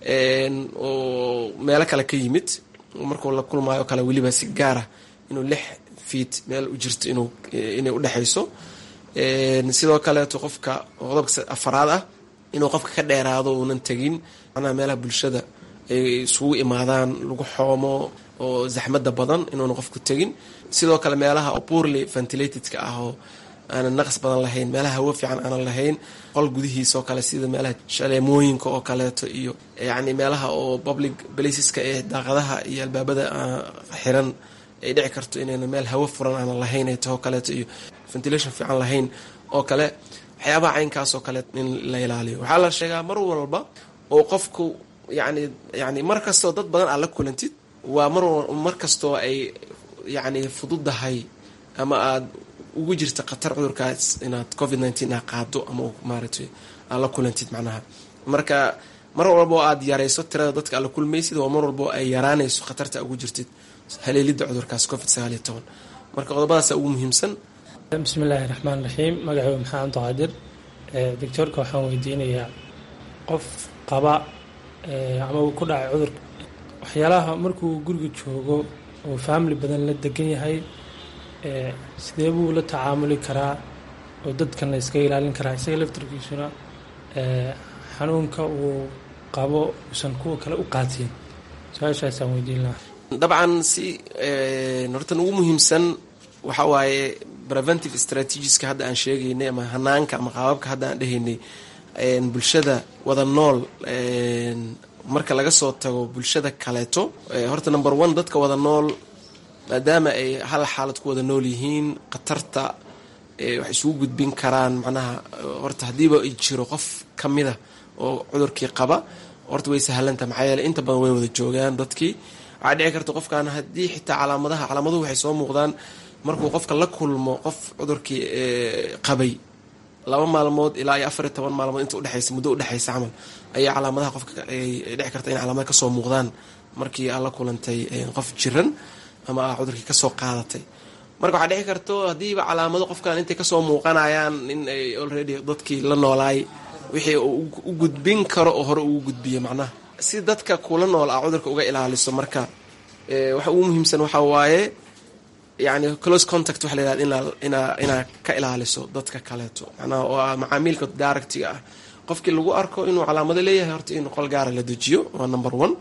T: oo meelo kale ka yimid markuu la kulmaayo kale weliba si gaara inuu lix fiid meel u jirto inuu inay udhexayso sidoo kaleeto qofka qodobka afaraad ah inuu qofka ka dheeraado uunan tegin macnaha meelaha bulshada ay isugu imaadaan lagu xoomo oo zaxmada badan inuuna qofku tegin sidoo kale meelaha poorly ventilatedka ah oo aanan naqas badan lahayn meelaha hawo fiican aanan lahayn qol gudihiisa oo kale sida meelaha shaleemooyinka oo kaleeto iyo yacni meelaha oo public placeska ee daaqadaha iyo albaabada xiran ay dhici karto inayna meel hawo furan aanan lahayn ay taho kaleeto iyo ventilation fiican lahayn oo kale waxyaabaha caynkaas oo kale in la ilaaliyo waxaa la sheegaa mar walba oo qofku yani yani mar kastoo dad badan aad la kulantid waa mar mar kastoo ay yacni fududahay ama aada ugu jirta khatar cudurkaas inaad covid nineteen aa qaado ama maaragtay aad la kulantid macnaha marka mar walba oo aada yarayso tirada dadka aad la kulmaysid waa mar walba oo ay yaraanayso khatarta ugu jirtid haleelidda cudurkaas covid sagaal iyo toban marka qodobadaasa ugu muhiimsan
U: bismi illaahi raxmaan raxiim magacaygu maxaa cabdiqaadir doctoorka waxaan weydiinayaa qof qaba ama uu ku dhacay cudurka waxyaalaha markuu guriga joogo oo family badan la degan yahay sidee buu la tacaamuli karaa oo dadkan la iska ilaalin karaa isaga laftarkiisuna xanuunka uu qabo uusan kuwa kale u qaatiin su-aashaasaan weydiin lahaa
T: dabcan si hortan ugu muhiimsan waxa waaye preventive strategiska hadda aan sheegaynay ama hanaanka ama qaababka hadda aan dhehaynay bulshada wada nool marka laga soo tago bulshada kaleeto horta number one dadka wada nool maadaama ay hal xaalad ku wada nool yihiin khatarta waxay isugu gudbin karaan macnaha horta haddiiba ay jiro qof ka mida oo cudurkii qaba horta way sahlantaha maxaa yeele inta badan way wada joogaan dadkii waxaa dhici karta qofkan haddii xitaa calaamadaha calaamaduhu waxay soo muuqdaan markuu qofka la kulmo qof cudurkii qabay laba maalmood ilaa iyo afar iyo toban maalmood inta udhexaysa muddo udhexaysa camal ayaa calaamadaha qofka ay dhici karta in calaamada kasoo muuqdaan markii aad la kulantay qof jiran ama aa cudurkii kasoo qaadatay marka waxaa dhici karto haddiiba calaamado qofkan intay kasoo muuqanayaan in ay already dadkii la noolaay wixii uu u gudbin karo oo hore ugu gudbiyo macnaha si dadka kula nool a cudurka uga ilaaliso marka waxa ugu muhiimsan waxaa waaye yani close contact waxa la yihahda inaa inaa inaa ka ilaaliso dadka kaleeto macnaha oo ah macaamiilka daaragtiga ah qofkii lagu arko inuu calaamado leeyahay horta in qol gaara la dejiyo waa number one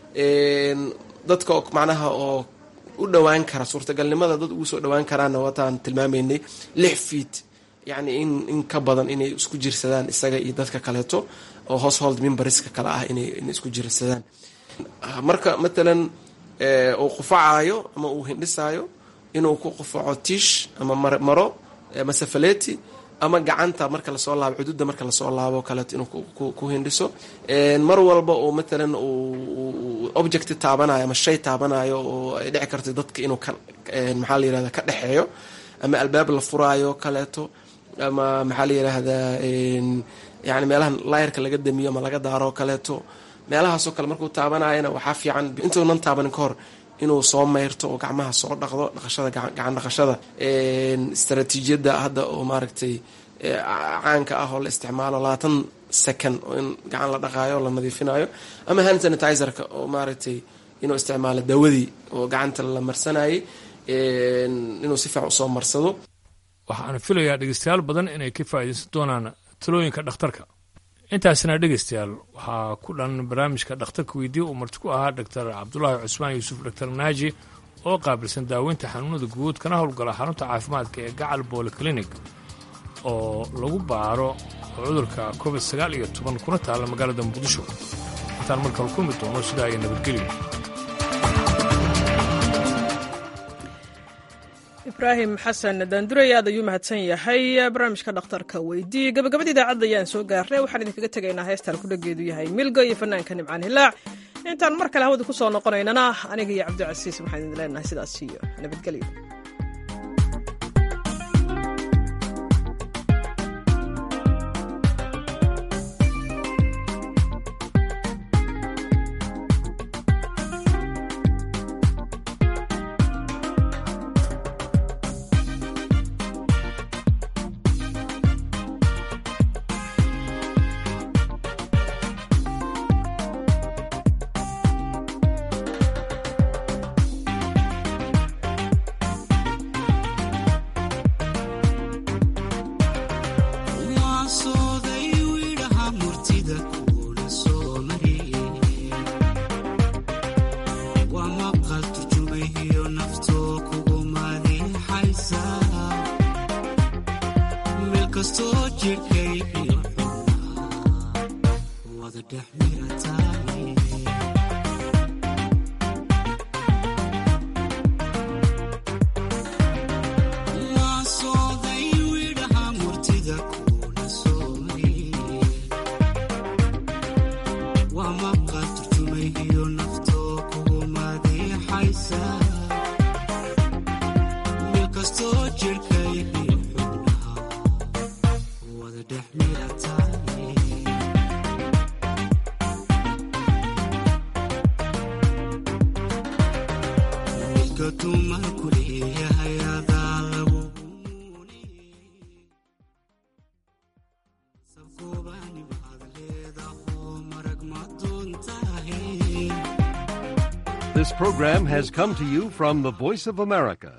T: dadka macnaha oo u dhowaan kara suurtagalnimada dad ugu soo dhowaan karaana wataan tilmaamaynay lix feet yacni in in ka badan inay isku jirsadaan isaga iyo dadka kaleeto oo household memberska kale ah inay inay isku jirsadaan marka matalan uu qufacaayo ama uu hindhisaayo inuu ku qufaco tiish ama maro masafaleti ama gacanta marka lasoo laabo xuduudda marka lasoo laabo kaleeto inuu ku hindhiso mar walba oo matalan uu object taabanayo ama shay taabanayo oo ay dhici karto dadka inuu ka maxaa la yirahda ka dhexeeyo ama albaab la furaayo kaleeto ama maxaa la yiraahdaa yani meelaha layrka laga damiyo ama laga daaro kaleeto meelahaasoo kale markuu taabanayana waxaa fiican intuunan taabanin ka hor inuu soo mayrto oo gacmaha soo dhaqdo dhaqashada gacan dhaqashada istaraatiijiyadda hadda oo maaragtay caanka ah oo la isticmaalo labaatan second oo in gacan la dhaqaayo o la nadiifinayo ama hand sanitizerka oo maaragtay inuu isticmaalo dawadii oo gacanta la marsanayay inuu si fiican usoo marsado
S: waxaan filayaa dhegeystayaal badan inay ka faa'iidaysan doonaan talooyinka dhakhtarka intaasina dhegeystayaal waxaa ku dhan barnaamijka dhakhtarka weydiye uu marti ku ahaa doctor cabdulaahi cusmaan yuusuf doctor naaji oo qaabilsan daaweynta xanuunada guud kana howlgala xarunta caafimaadka ee gacal boole clinic oo lagu baaro cudurka covid sagaal iyo toban kuna taalla magaalada muqdisho intaan markale kulmi doono sidaa iyo nabadgelyo
A: ibraahim xasan daanduray aad ayuu mahadsan yahay barnaamijka dhakhtarka weydii gabagabada idaacadda ayaan soo gaarnay waxaan idinkaga tegaynaa heestaan kudhageedu yahay milgo iyo fanaanka nimcaan hilaac intaan mar kale hawada ku soo noqonaynana aniga iyo cabdicasiis waxaan idin leenahay sidaas iyo nabadgelyo
E: This program has come to you from the Voice of America,